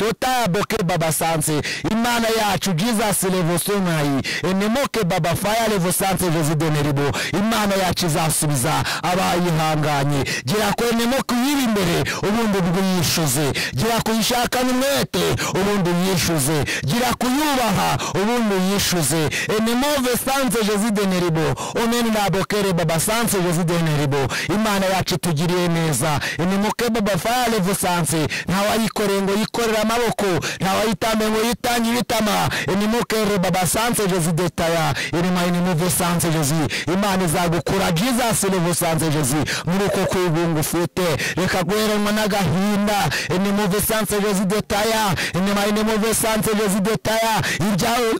totayaboke baba sanse imana yacu jesus levosonayi enemoke baba faya levosanse vezideneribo imana yacu izasubiza abayihanganye gira ku enemoke uyiri imbere ubundi bwiyishuze gira ku yishakane umwete ubundi uyishuze gira ku yubaha ubundi uyishuze enemove sanse vezideneribo oneni nabokere baba sanse vezideneribo imana yacu itugiriye neza enemoke baba faya levosanse ntawayikoreye ngo yikorere amaboko ntawayitambe ngo yitange ibitama enimokere baba sanse jezi detaya irima inimuve sanse jezi imana izagukura jesus levo sanse jezi muri uko kwibunga ufite reka guheranwa n'agahinda inimuve sanse jezi detaya inima inimuve sanse jezi detaya ibyawe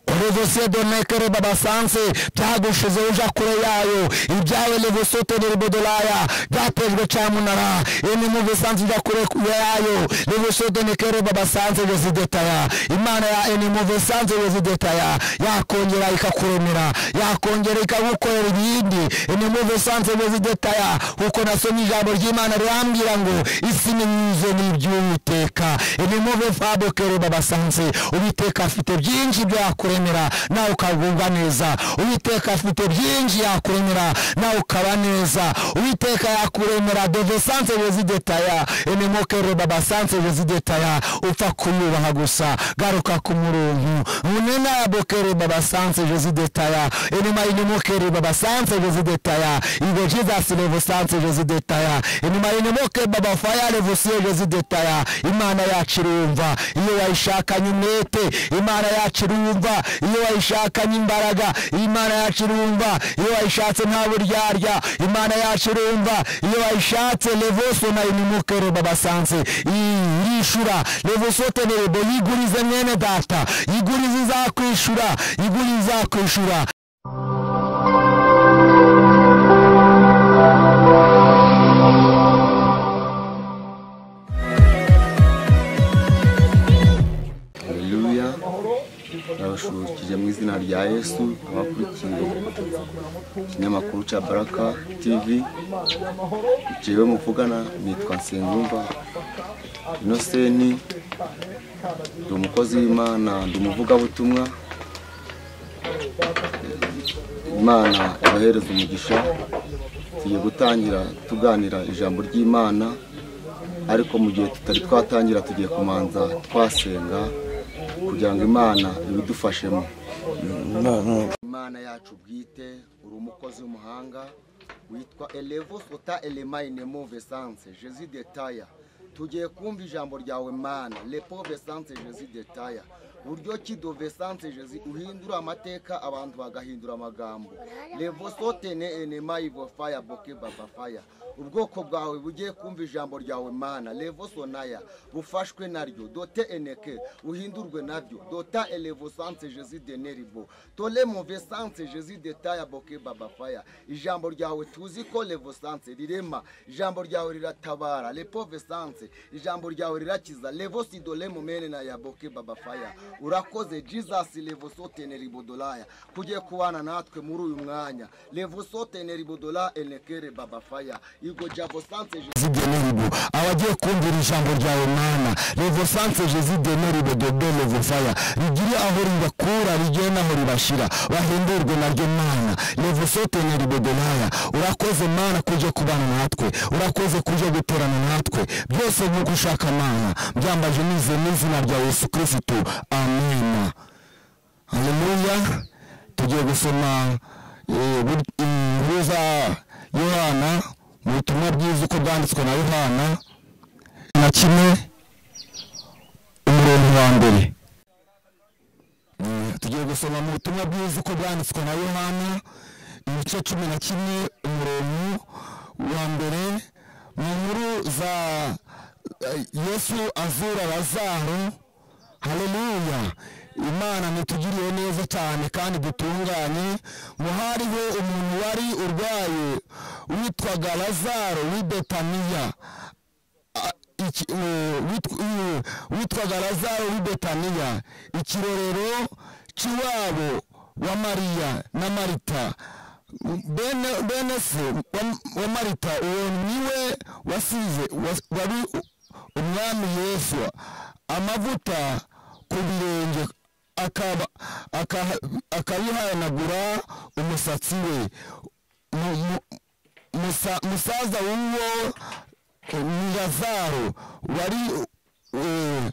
uruvuse donekere baba sanse byagushize uja kure yayo ibyawe levusotenere bodolaya byatejwe cyamunara ene muve sanse uja kure yayo levusotenekere baba sanse rezidetaya imana ya ene muve sanse rezidetaya yakongera ikakuremera yakongera ikagukorera ibindi ene muve sanse rezidetaya kuko nasomye ijambo ry'imana rirambwira ngo isi ninyuze n'iby'uwiteka ene muve fabokere baba sanse uwiteka afite byinshi byakure yakuremera nawe ukagubwa neza uwiteka afite byinshi yakuremera nawe ukaba neza uwiteka yakuremera dove sanse rezidetaya enemokere baba sanse rezidetaya upfa kumwubaha gusa garuka ku murungu munena yabokere baba sanse rezidetaya enema inemokere baba sanse rezidetaya ibe jesus levo sanse rezidetaya enema inemoke baba faya levusiye rezidetaya imana yacu irumva iyo wayishakanye umwete imana yacu irumva iyo wayishakanye imbaraga imana yacu irumva iyo wayishatse nta buryarya imana yacu irumva iyo wayishatse levoso na inimukere babasanze yishura levoso tenerebo yigurize mwene data yigurize izakwishura yigurize izakwishura ndabashubukije mu izina rya yesu abakurikiye ikinyamakuru cya baraka tv jewe muvugana nitwa nsengumva inoseni ndi umukozi w'imana ndi umuvugabutumwa imana ibahereza umugisha tugiye gutangira tuganira ijambo ry'imana ariko mu gihe tutari twatangira tugiye kumanza twasenga kugira ngo imana ibidufashemo imana yacu bwite uri umukozi w'umuhanga witwa elevo sota elemayine move sanse jezi detaya tugiye kumva ijampo ryawe mana lepove sanse jezi detaya buryo ki dove sanse jezi uhindura amateka abantu bagahindura amagambo levo sote ne enemayivo faya boke baba faya ubwoko bwawe bugiye kumva ijambo ryawe mana levo sonaya bufashwe naryo dote eneke uhindurwe nabyo dota elevo sanse jezi deneribo tole move sanse jezi detaya boke baba faya ijambo ryawe tuzi ko levo sanse rirema ijambo ryawe riratabara lepove sanse ijambo ryawe rirakiza levo sidole mumene na ya boke baba faya urakoze jesus levosoteneri bodolaya kugiye kubana natwe muri uyu mwanya levosoteneri bodola enekere babafaya igo javosanse zideneribo abagiye kumvira ijambo ryawe mana levosanse jezideneribo dodo levofaya rigire aho ribakura rigere n'aho ribashira bahindurwe naryo mana levosoteneri bodolaya urakoze mana kujya kubana natwe urakoze kujya guterana natwe byose nk'uko ushaka mana byambaje nize n'izina rya yesu kirisitu amina haleluya tugiye gusoma inkuru za yohana mu butumwa bwiza uko bwanditswe na yohana na kimwe umurongo wa mbere tugiye gusoma mu butumwa bwiza uko bwanditswe na yohana ibice cumi na kimwe umurongo wa mbere mu nkuru za yesu azura lazaro haleluya imana ntitugiriye neza cyane kandi dutunganye ngo hariho umuntu wari urwaye witwaga lazaro w'ibetaniya witwaga lazaro w'ibetaniya ikirorero cy'iwabo wa mariya na marita bene se wa marita uwo niwe wasize wari umwami yesu amavuta ku birenge akaba- aka- akabihanagura umusatsi we Mu- mu- musa- musaza w'uwo ni lazaro wari eh,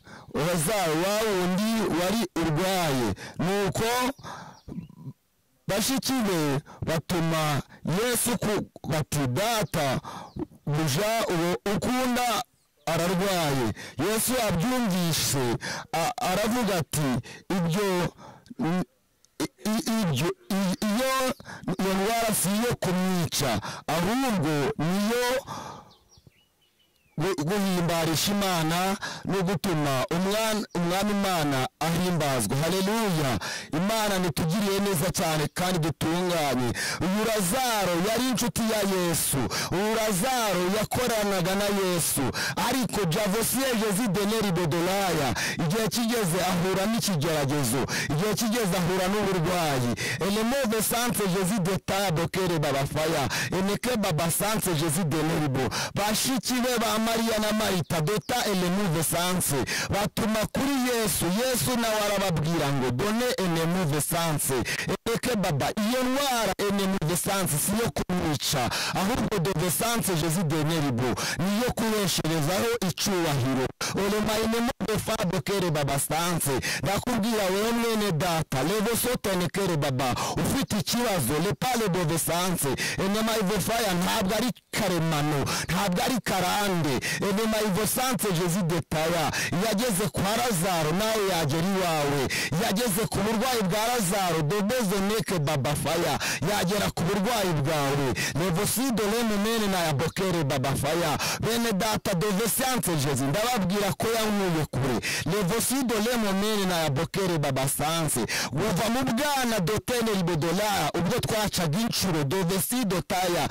lazaro wa wundi wari urwaye nuko bashiki be batuma yesu ku bati data buja uwo ukunda ararwaye yesu abyumvise a- aravuga ati ibyo n- i- i- ibyo i- iyo iyo ndwara si iyo kumwica ahubwo niyo gu- guhimbarisha imana no gutuma umwan- umwami imana ahimbazwa haleluya imana nitugiriye neza cyane kandi dutunganye uyu lazaro yari inshuti ya yesu uyu lazaro yakoranaga na yesu ariko javosiyeje zideneri bodolaya igihe kigeze ahura n'ikigeragezo igihe kigeze ahura n'uburwayi elemove sanse jezi detado kere babafaya eneke baba sanse jezi deneribo bashiki be ba mariya na marita dota elemove sanse batuma kuri yesu yesu nawe arababwira ngo done elemove sanse eneke baba iyo ndwara elemove sanse si yo kumwica ahubwo dove sanse jezi deneribo niyo kubesherezaho icyubahiro olemainemo befado kere baba sanse ndakubwira wewe mwene data levo sotene kere baba ufite ikibazo lepale dove sanse enema ivo faya ntabwo ari karemano ntabwo ari karande enema ivo sanse jezi detaya yageze kwa lazaro nawe yagera iwawe yageze ku burwayi bwa lazaro dodoze neke baba faya yagera ku burwayi bwawe levo sido lemunene na yabokere baba faya bene data dove sanse jezi ndababwira ko yankuye kure levosido lemonene na yabokere baba sanse buva mu bwana dotene ribodolara ubwo twacaga inshuro dovesido taya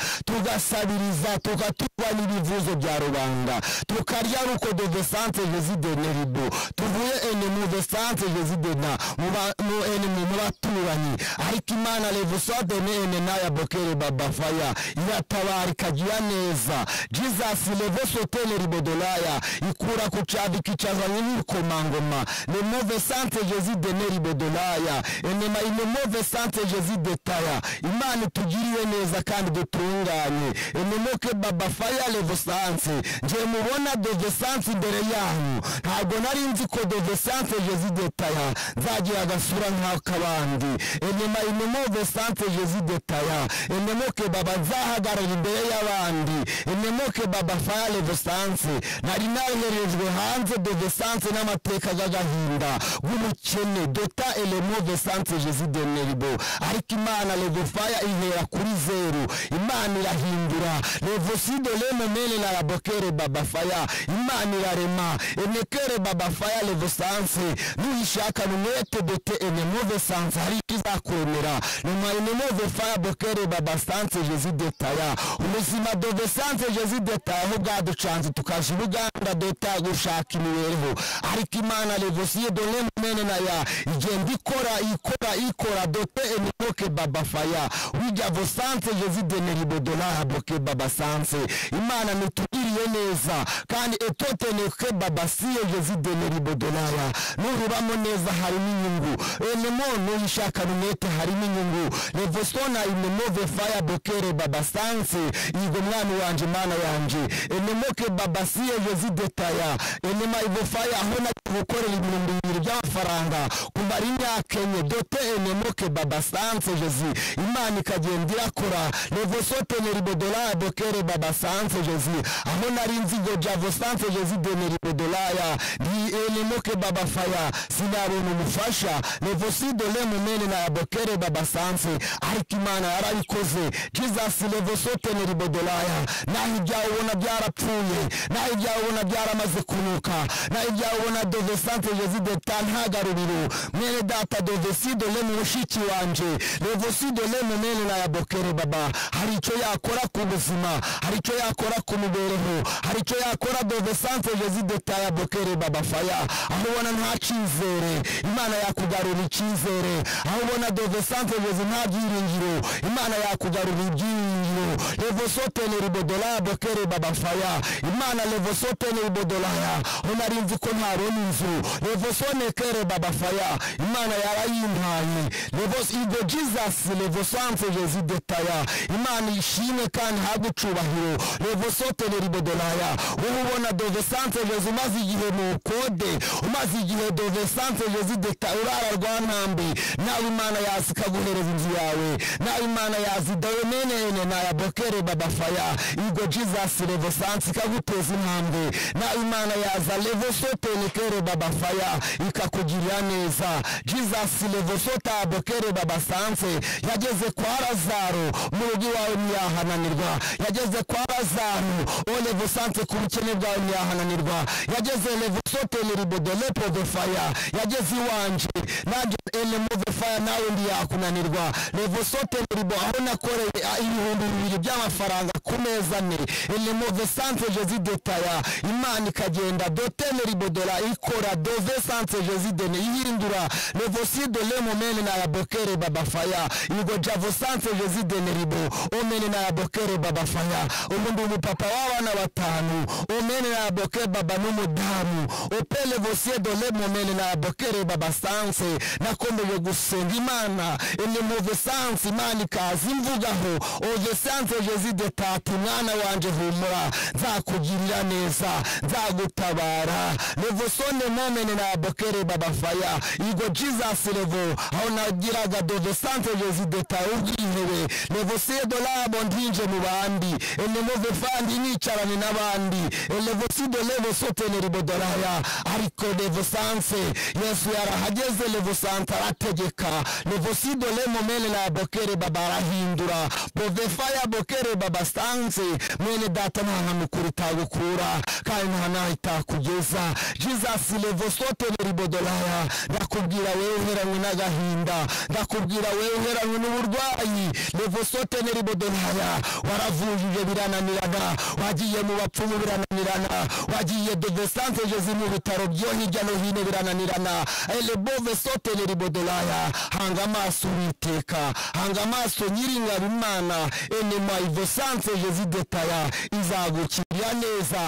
tugasabiriza tugaturwa n'ibivuzo bya rubanda tukarya ruko dovesanse jezideneribo tuvuye enemu vesanse jezidena mu ba- mu enemu mu baturanyi ariko imana levosadene enena yabokere baba faya iratabarika gira neza jesus levosotene ribodolaya ikura ku cyaro ikicaza n'ibikomangoma le move sante jezi deneri bodolaya enema ile move sante jezi detaya imana itugiriwe neza kandi dutunganye enemoke baba faya levo sante ngiye mubona dove sante imbere yanyu ntabwo nari nzi ko dove sante jezi detaya nzagira agasura nk'akabandi enema ile move sante jezi detaya enemoke baba nzahagarara imbere y'abandi enemoke baba faya levo sante nari naherejwe hanze dove sante n'amateka y'agahinda nk'umukene dota elemo vesante jezideneribo ariko imana levofaya ihera kuri zeru imana irahindura levosido lemomene na rabokere babafaya imana irarema enekere babafaya levosanse nuyishakana umwete dote enemo vesante hari icyo izakwemera nyuma enemo vefaya bokere babasanse jezidetaya ubuzima dovesante jezidetaya aho bwaducanze tukaje ubuganda dota gushaka imibereho ariko imana levosiyo dore mene na ya igenda ikora ikora ikora dote enimoke baba faya wija vosanse jezideneri bodolara boke baba sanse imana nitugiriye neza kandi etoteneke baba siyo jezideneri bodolara nururamo neza harimo inyungu enemo nuyishakana umwete harimo inyungu levosona inemove faya bokere baba sanse yigo mwana wanjye mana yanjye enemoke baba siyo jezidetaya enema ibofaya aho nagiye gukorera ibihumbi bibiri by'amafaranga kumara imyaka enye dote enemoke baba sanse jezi imana ikagenda irakora levosoteneri bodolaya bokere baba sanse jezi aho nari nzigo javo sanse jezi deneri bodolaya ni enemoke baba faya sinabona umufasha levosido lemunene na yabokere baba sanse ariko imana yarabikoze jesus levosoteneri bodolaya naho ibyawe ubona byarapfuye naho ibyawe ubona byaramaze kunuka naho ibyawe ubona dove sante jezideta ntagaruriro mwene data dove sido le mu mushiki wanje revo sido le mu mene na yabokere baba hari icyo yakora ku buzima hari icyo yakora ku mibereho hari icyo yakora dove sante jezideta yabokere baba faya aho ubona nta cyizere imana yakugarura icyizere aho ubona dove sante jezi nta byiringiro imana yakugarura ibyiringiro ubu revosoteni ribodolaya bokere babafaya imana revosoteni ribodolaya ho nari nzi ko ntabona inzu revosone kere babafaya imana yarayimpaye Revos- igo jesus revosanse rezidetaya imana ishime kandi ihabwe icubahiro revosoteni ribodolaya wowe ubona dovesanse rezi umaze igihe mu kode umaze igihe dovesanse rezi deta urara rwa ntambi nawe imana yazi ikaguhereza inzu yawe nawe imana yazi dawe menene naya bokere babafaya igo jesus revosanse ikaguteza intambwe nawe imana yaza revosoteni kere babafaya ikakugirira neza jesus revosota bokere babasanse yageze kwa lazaro mu rugo iwawe ntiyahananirwa yageze kwa lazaro olevo sante ku bukene bwawe ntiyahananirwa yageze levo soteni ribodo lepo de faya yageze iwanje nanjye elemo de faya nawe ntiyakunanirwa levo soteni ribo aho nakoreye ah, ibihumbi bibiri by'amafaranga ku meza ane elemo de sante jezi detaya imana ikagenda dotene ribodola ikora dove sante jezi dene ihindura levo sido lemo mene na yabokere babafaya igo javo sante jezi dene ribo omene na yabokere babafaya ubu ndi umupapa w'abana batanu omene na yabokere baba n'umudamu opele vosiedo lemo mene na yabokere baba sanse nakomeje gusenga imana enimove sanse imana ikaza imvugaho ove sanse jezi de tata mwana wanje humura nzakugirira neza nzagutabara levosone momene na yabokere babafaya igo jesus levo aho nagiraga dove sanse jezi de tata ubwihewe levosiedo labo ndinje mu bandi enimove fandi nicarane n'abandi elevosido levo sotene ribodoraya ariko levo sanse yesu yarahageze levo sante arategeka levosido lemo mene na bokere baba arahindura bovefa ya bokere baba sanse mwene data nta nkamukuru itagukura kandi nta naho itakugeza jesus levo sotene ribodoraya ndakubwira wewe uheranywe n'agahinda ndakubwira wewe uheranywe n'uburwayi levo sotene ribodoraya waravujije birananirana wagiye mu bapfumu birananirana wagiye dovesante jezi mu bitaro byo hirya no hino birananirana elebove sotene ribodolaya hanga amaso uwiteka hanga amaso nyiringabo imana enema ivesante jezi detaya izagukirira neza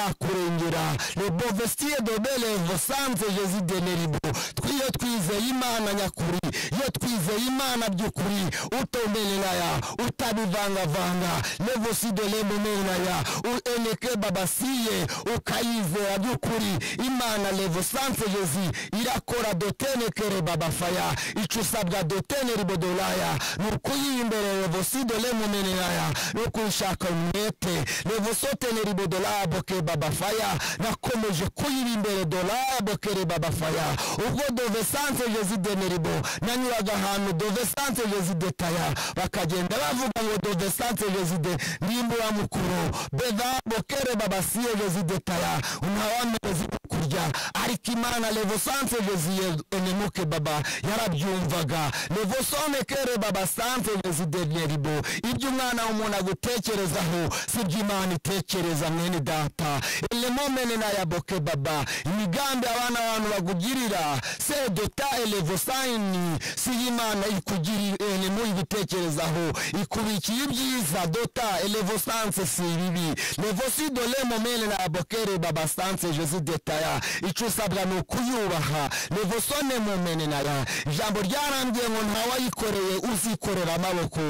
izakurengera lebovestie dobele vosante jezi deneribo twiyo twizeye imana nyakuri iyo twizeye imana by'ukuri utomeneraya utabivangavanga levosidolemomenaya ueneke babasiye ukayizera by'ukuri imana levosante jezi irakora dotenekere babafaya icyo usabwa doteneribodolaya ni ukuyimbere levosidolemomenenaya no kuyishaka umwete levosoteneribodolaya boke babafaya nakomeje kuyira imbere dolaya bokere babafaya ubwo dovesante jezi deneribo nanyuraga ahantu dovesante jezi detaya bakagenda bavuga ngo dovesante jezi de ndimbura mukuru beva bokere babasiye jezi detaya ntawameze kurya ariko imana levosante jezi enemuke baba yarabyumvaga levosone kere baba sante jezi deneribo ibyo umwana w'umuntu agutekerezaho si byo imana itekereza mwene data elemomene naya boke baba imigambi abana abantu bagugirira se dota elevosayini si imana ikugirira elemo ibitekerezaho ikubikiye ibyiza dota elevosanse si ibibi levosido lemomene na bokere babasanse jezi detaya icyo usabwa ni ukuyubaha levosone momene naya ijambo ryarambwiye ngo ntawayikoreye uzikorera amaboko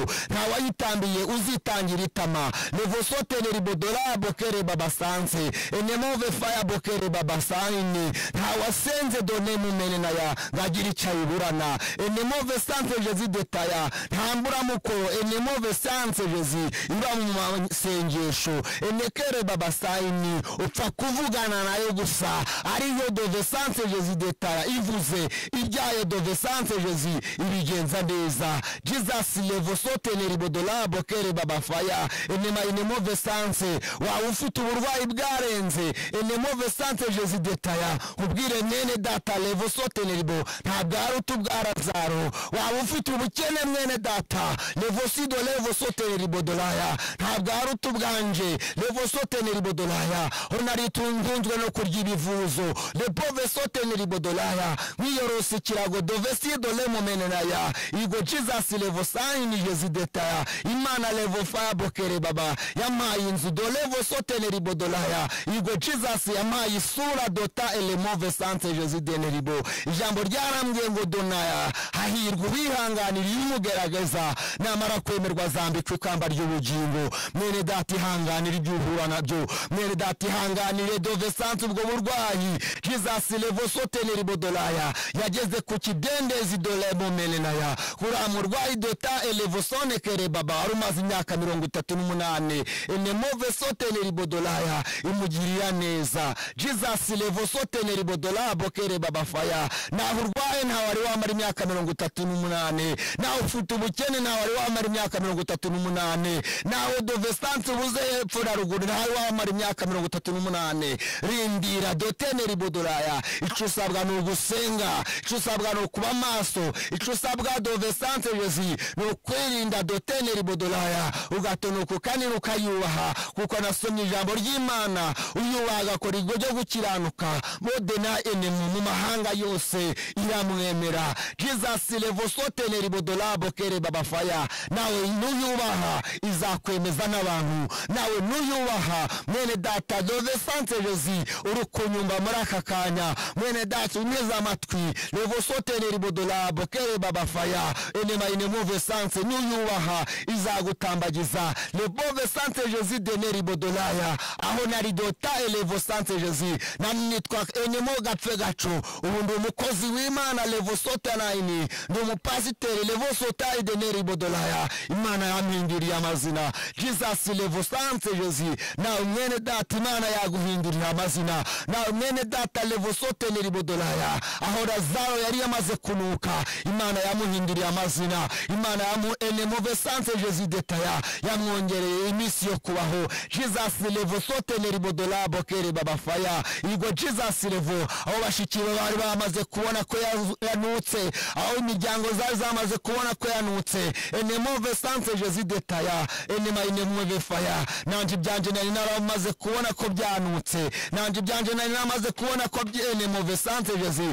ntawayitambiye uzitangira itama levosotene ribodora bokere babasanse enemove faya bokere babasayini ntawasenze done mumene naya ngagira icayiburana enemove sanse jezi detaya ntamburamukoro enemove sanse jezi iba mu masengesho enekere babasayini upfa kuvugana nayo gusa ariyo dove sanse jezi detaya ivuze ibyayo dove sanse jezi ibigenza neza jesus levosotene ribodola bokere babafaya enema enemove sanse waba ufite uburwayi bwarenze enemove sanse jezi detaya ubwire mwene data levosotene ribo ntabwo ari utubwara zaro waba ufite ubukene mwene data levosido levosotere ribodolaya ntabwo ari utubwanje levosotene ribodolaya honari tungunzwe no kurya ibivuzo lepovesotene ribodolaya mwiyorosa ikirago dovesido lemumenenaya igo jizasi levosayini yezidetaya imana levofabokere baba yamaye inzu dolevosotene ribodolaya igo jizasi yamaye isura dota elemove sante jezidene ribo ijambo ryarambwiye ngo donaya hahirwa uwihanganira iyo umugerageza namara kwemerwa azambika ikamba ry'ubugingo mwene data ihanganire ibyo uhura nabyo mwene data ihanganire dove sanse ubwo burwayi jesus levosotene ribodolaya yageze ku kidendezi dolemo menenaya kuriya murwayi dota elevosone kere baba wari umaze imyaka mirongo itatu n'umunani enemove sotene ribodolaya imugirira neza jesus levosotene ribodolaya bokere baba faya naho urwaye ntawe wari wamara imyaka mirongo itatu n'umunani nawe ufite ubukene ntawe wari wamara imyaka mirongo itatu n'umunani nawe dovestanse ubuze hepfo na ruguru ntawe wari wamara imyaka mirongo itatu n'umunani rindira dotene ribodolaya icyo usabwa ni ugusenga icyo usabwa ni ukuba maso icyo usabwa dovestanse yozi ni ukwirinda dotene ribodolaya ugatonoka kandi ukayubaha kuko nasomye ijambo ry'imana uyubaha agakora igikorwa cyo gukiranuka modena enemu mu mahanga yose iramwemera jesus levosotene ribodolabo kere babafaya nawe nuyubaha izakwemeza n'abantu nawe nuyubaha mwene data dove sante josi uri kunyumva muri aka kanya mwene data unyeze amatwi levosotene ribodolabo kere babafaya enema inemove sante nuyubaha izagutambagiza lebove sante josi dene ribodolaya aho nari dota elevo sante josi nani nitwa enemo gapfe gacu ubu ndi umukozi w'imana levo sotanayini ndi umupasiteri levo sotayi deneri bodolaya imana yampinduriye amazina jesus levo sante josi nawe mwene data imana yaguhindurira amazina nawe mwene data levo soteneri bodolaya aho razaro yari yamaze kunuka imana yamuhinduriye amazina imana yamu enemo vesante josi detaya yamwongereye iminsi yo kubaho jesus levo soteneri bodolaya bokere babafaya igo jesus levo aho bashiki be bari bamaze kubona ko yazu- yanutse aho imiryango zari zamaze kubona ko yanutse enemove sante jezi detaya enemayinemove faya nanje ibyanjye nari naramaze kubona ko byanutse nanje ibyanjye nari namaze kubona ko byi- enemove sante jezi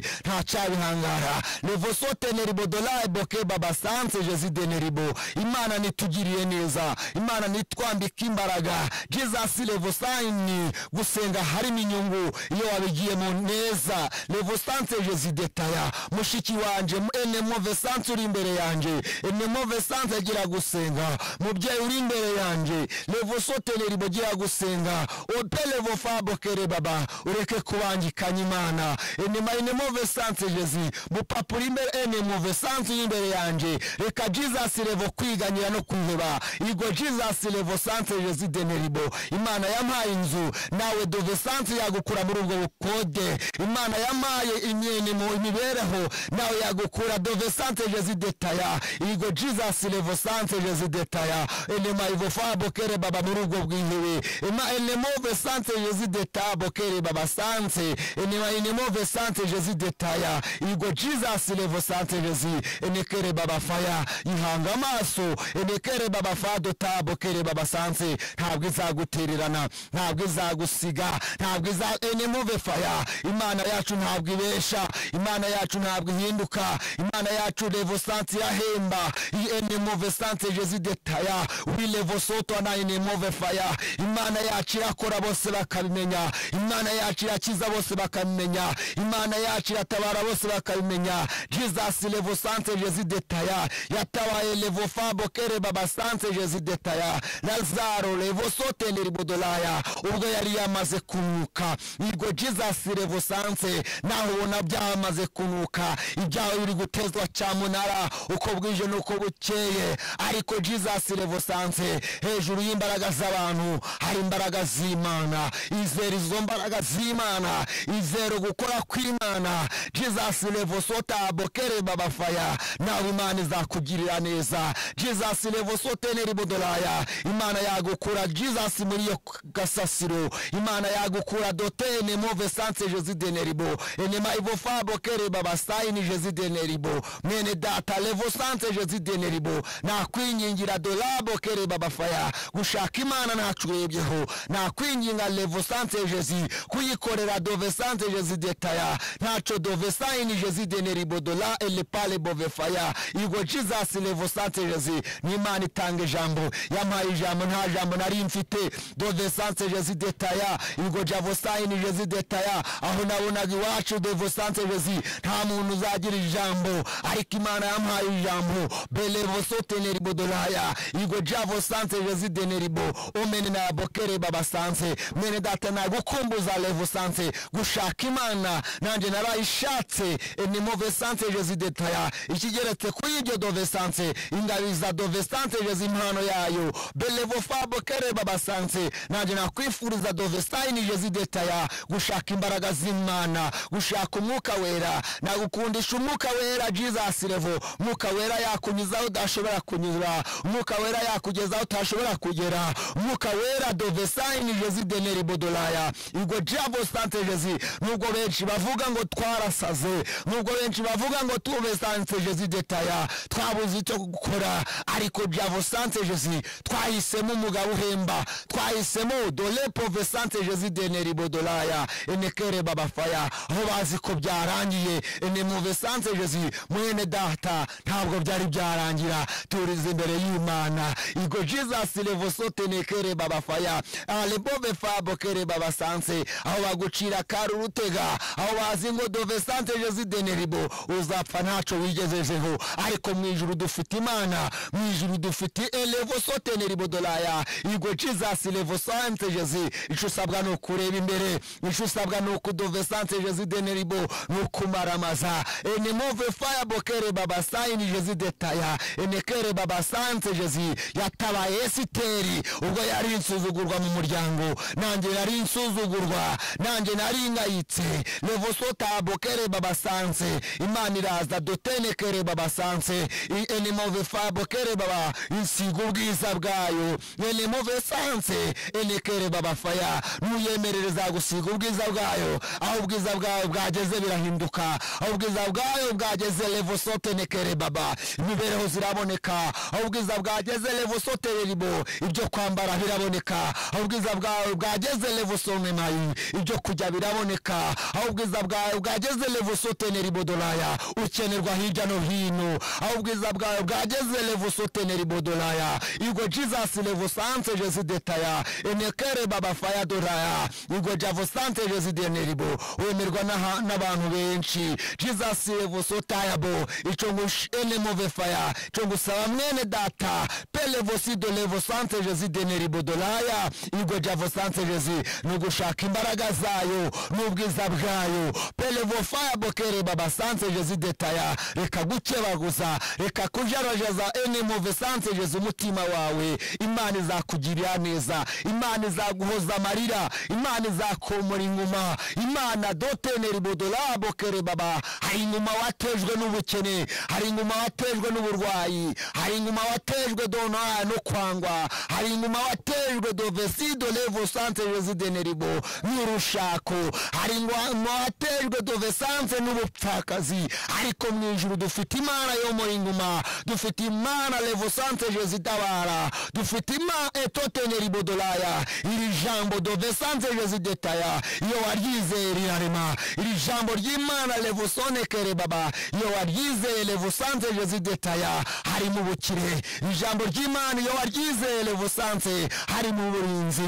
ntacyabihangara levosoteneri bodolaye boke baba sante jezi deneribo imana nitugiriye neza imana nitwambika imbaraga jesus levosayini gusenga harimo inyungu iyo wabigiyemo neza levosante jesidetaya mushiki wanje enemo vesante uri imbere yanjye enemo vesante agira gusenga mubyeyi uri imbere yanjye levosoteneri bugira gusenga opelevo fabokere baba ureke kubangikanya imana enema enemo vesante jesi mupapa uri imbere enemo vesante uri imbere yanjye reka jesus levo kwiganyira no kwiheba igo jesus levo sante jesi deneribo imana yampaye inzu nawe dove sante yagukura muri ubwo bukode imana yamaye imyene mu imibereho nawe yagukura dove sante jezi detaya igo jesus levo sante jezi detaya enema ivo fa bokere baba muri ubwo bwihebe ema enemove sante jezi detaya bokere baba sante enema enemove sante jezi detaya igo jesus levo sante jezi enekere baba faya ihanga amaso enekere baba fa dota bokere baba sante ntabwo izagutererana ntabwo izagusiga ntabwo iza enemove faya imana yacu ntabwo ibesha imana yacu ntabwo ihinduka imana yacu levosansi yahemba iyi enemove sanse jezi detaya wi levosoto na enemove faya imana yacu irakora bose bakabimenya imana yacu irakiza bose bakabimenya imana yacu iratabara bose bakabimenya jesus levosanse jezi detaya yatabaye levofabo kere baba sanse jezi detaya lazaro levosote ribodolaya ubwo yari yamaze kunuka igo jesus revosanse naho ubona byamaze kunuka ibyawe biri gutezwa cyamunara uko bwije n'uko bukeye ariko jesus revosanse hejuru y'imbaraga z'abantu hari imbaraga z'imana izera izo mbaraga z'imana izera gukora kw'imana jesus revosota bokere babafaya nawe imana izakugirira neza jesus revosoteneri budolaya imana yagukura jesus muri iyo gasasiro imana yagukura dotene move sanse josi deneribo enema ivo fabo kere baba Sayini Jezi Deneribo mwene data Levosanse Jezi Deneribo nakwingingira Dorabo Kere Baba Faya gushaka Imana ntacurebyeho nakwinginga Levosanse Jezi kuyikorera Dovesanse Jezi Detaya ntaco Dovesayini Jezi Deneribo Dola Elepale Bove Faya Igo Jesus Levosanse Jezi ni Imana itanga ijambo yampaye ijambo nta jambo nari mfite Dovesanse Jezi Detaya Igo Javosayini Jezi Detaya aho nabonaga iwacu Devosanse Jezi nta muntu uzagira ijambo ariko imana yamuhaye ijambo belevoso teneribo doraya igo javo sanse jezi deneribo omene na bokere baba sanse mene data nagukumbuza levo sanse gushaka imana nanjye narayishatse enimove sanse jezi detaya ikigeretse kuri iryo dove sanse ingabiza dove sanse jezi impano yayo belevo fa bokere baba sanse nanjye nakwifuriza dove sayini jezi detaya gushaka imbaraga z'imana gushaka umwuka wera nagukundisha umwuka wera jesus revo umwuka wera yakunyuzaho udashobora kunyura umwuka wera yakugezaho utashobora kugera umwuka wera dove sayini jezi deneri bodolaya ubwo jabo sante jezi nubwo benshi bavuga ngo twarasaze nubwo benshi bavuga ngo tuve sante jezi detaya twabuze icyo gukora ariko javo sante jezi twahisemo umugabo uhemba twahisemo dole pove sante jezi deneri bodolaya enekere babafaya aho bazi ko byarangiye ni muve sanse jezi mwene data ntabwo byari byarangira turize imbere y'imana igo jesus levosote nekere babafaya alebove fabo kere babasanse aho bagucira kari urutega aho bazi ngo dove sanse jezi deneribo uzapfa ntaco wigejejeho ariko mu ijuru dufite imana mu ijuru dufite elevosote neribo dolaya igo jesus levosanse jezi ico usabwa ni ukureba imbere ico usabwa ni ukudove sanse jezi deneribo ni ukumaramaza enimove faya bokere baba sayini jezi detaya enekere baba sanse jezi yatabaye esiteri ubwo yari insuzugurwa mu muryango nanjye nari insuzugurwa nanjye nari ngayitse levosota bokere baba sanse imana iraza dotenekere baba sanse I- enimove faya bokere baba insiga ubwiza bwayo enimove sanse enekere baba faya nuyemerereza gusiga ubwiza bwayo aho ubwiza bwayo bwageze birahinduka aho ubwiza bwayo bwageze levosotenekere baba imibereho ziraboneka aho ubwiza bwageze levosotereribo ibyo kwambara biraboneka aho ubwiza bwawe bwageze levosonemayi ibyo kujya biraboneka aho ubwiza bwawe bwageze levosoteneribodolaya ukenerwa hirya no hino aho ubwiza bwawe bwageze levosoteneribodolaya igo jesus levosanse jezi detaya enekere baba faya doraya igo javosante jezi deneribo wemerwa n'aha- n'abantu benshi jesus evosotayabo icyo ngo ush- enemove faya icyo ngusaba mwene data pelevosido levosante jezi deneribo doraya igo javosante jezi ni ugushaka imbaraga zayo n'ubwiza bwayo pelevofaya bokere baba sante jezi detaya reka gukebaguza reka kujarajeza enemove sante jezi umutima wawe imana izakugirira neza imana izaguhoza amarira imana izakomora inguma imana doteneri budurabo kere baba hari inguma watejwe n'ubukene hari inguma watejwe n'uburwayi hari inguma watejwe dona no kwangwa hari inguma watejwe dovesido levo sante resideneribo n'urushako hari inguma watejwe dovesanse n'ubupfakazi ariko mu ijuru dufite imana yo muri inguma dufite imana levo sante jesitabara dufite imana etoteneri buduraya iri jambo dovesanse residetaya iyo waryizeye rirarema iri jambo ry'imana levusonekere baba iyo waryizeye levusanse residetaya hari mu bukire iri jambo ry'imana iyo waryizeye levusanse hari mu burinzi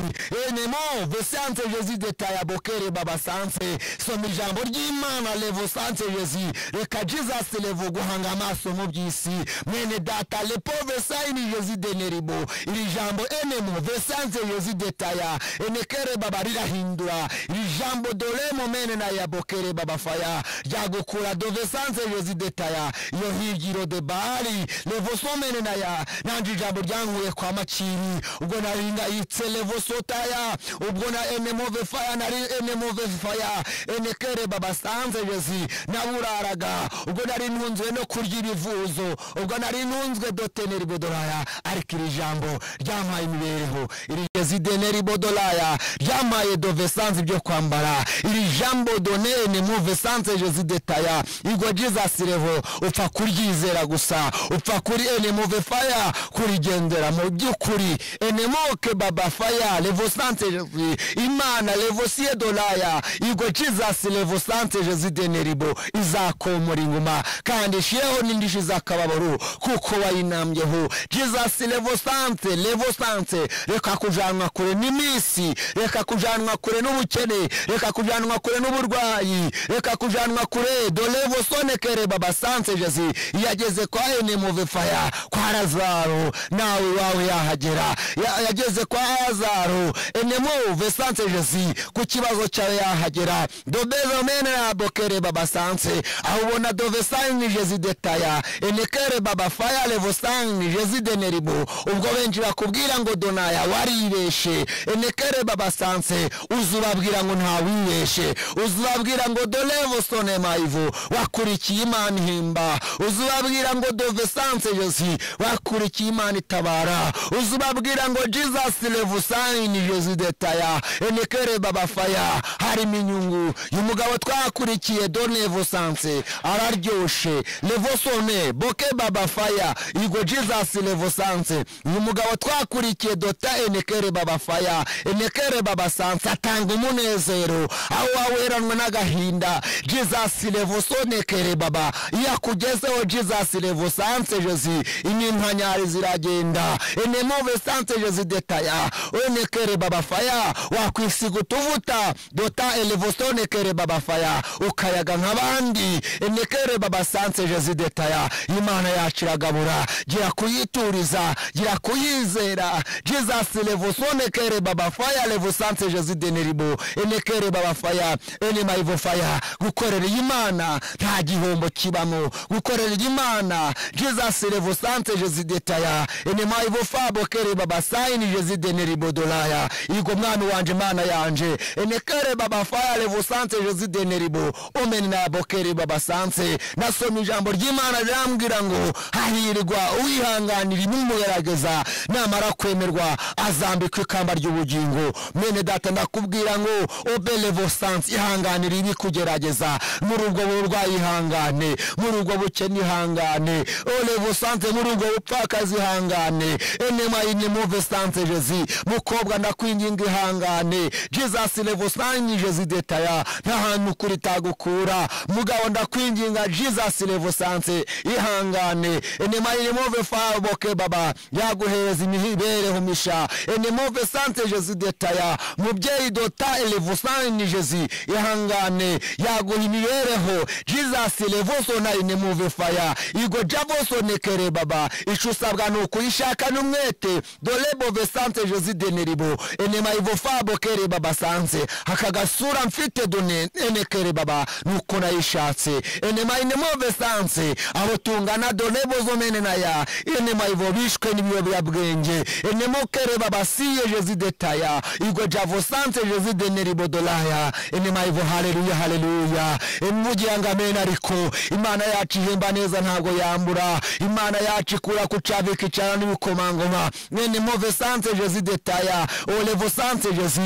enemo vesanse residetaya bokere baba sanse soma ijambo ry'imana levusanse resi reka jesus levu guhanga amaso mu by'isi mwene data lepove sayini resideneribo iri jambo enemo vesanse residetaya enekere baba rirahindura iri jambo dore mumene na yabokere baba faya ryagukura dove sanse residetaya iyo higiro de bari levosomene na ya nanjye ijambo ryankuye kwa maciri ubwo nari ngayitse levosotaya ubwo na enemove faya nari enemove faya enekere baba sanse resi naburaraga ubwo nari ntunzwe no kurya ibivuzo ubwo nari ntunzwe doteneri bodoraya ariko iri jambo ryampaye imibereho iri rezideneri bodolaya ryamaye dovesanse ibyo kwambara iri jambo donene muvesanse jezide ritaya igwa jesus level upfa kuryizera gusa upfa kuri enemuve faya kurigendera mu by'ukuri enemoke baba faya level santejevi imana level siye dolaya igwa jesus level santejevi deneribo izakomora inguma kandi ishiyeho n'indishyi z'akababaro kuko wayinambyeho jesus level sante level sante reka kujanwa kure n'iminsi reka kujanwa kure n'ubukene reka kujanwa kure n'uburwayi reka kujanwa kure dolevo sonekere baba sanse jesi yageze kwa enemove faya kwa lazaro nawe iwawe yahagera Ya- yageze kwa lazaro enemove sanse jesi ku kibazo cyawe yahagera dobezo menabokere baba sanse aho ubona dovesani jesi detaya enekere baba faya levosani jesi deneribo ubwo benshi bakubwira ngo donaya waribeshe enekere baba sanse uza ubabwira ngo ntawibeshe uza ubabwira ngo dolevo sone mayivu wakurikiye imana ihimba uza ubabwira ngo dove sanse josi wakurikiye imana itabara uza ubabwira ngo jesus levu sayini josi detaya enekere baba faya harimo inyungu uyu mugabo twakurikiye donevo sanse araryoshe levo sone boke baba faya igo jesus levo sanse uyu mugabo twakurikiye dota enekere baba faya enekere baba sanse atanga umunezero aho waweranwe n'agahinda jesus levo sonekere baba iyo akugezeho jesus levo sanse josi imimpanyari ziragenda enemove sanse josi detaya enekere baba faya wakwisiga utuvuta dota elevo sonekere baba faya ukayaga nk'abandi enekere baba sanse josi detaya imana yacu iragabura gira kuyituriza gira kuyizera jesus levosonekere baba faya levosante jesus deneribo enekere baba faya enemayivo faya gukorera imana nta gihombo kibamo gukorera imana jesus levosante jesus detaya enemayivo fabokere baba sayini jesus deneribo dolaya igo mwami wanje mana yanje enekere baba faya levosante jesus deneribo omeni nabokere baba sanse nasoma ijambo ry'imana rirambwira ngo hahirwa uwihanganira ibimugerageza namara kwemerwa azambikwa ikamba ry'ubugingo mwene data ndakubwira ngo obelevo sanse ihanganira ibikugerageza muri ubwo burwayi ihangane muri ubwo bukene ihangane olevo sanse muri ubwo bupfakazi ihangane enemayinemuve sanse jezi mukobwa ndakwinginga ihangane jesus levo sanse jezi detaya nta hantu kuri tagukura mugabo ndakwinginga jesus levo sanse ihangane enemayiremove faboke baba yaguhereza imibereho misha enemove sanse jezi detaya mubyeyi dota levo sanse jezi ihangane yaguha imibereho jesus levo sona inemuve faya igo javoso nekere baba icyo usabwa ni ukuyishaka n'umwete dolebove sanse jezi deneribo enemayivo fabokere baba sanse aka gasura mfite done enekere baba nuko nayishatse enemayinemove sanse abo tungana done bozomene naya enemayivo bishwe n'ibiyobyabwenge enemokere baba siye jezi detaya igwe javo sanse jezi deneribo dolaya enemayivo haleluya haleluya emugira ngo amen ariko imana yacu ihemba neza ntabwo yambura imana yacu ikura kucavika icana n'ibikomangoma enemove sanse jezi detaya olevo sanse jezi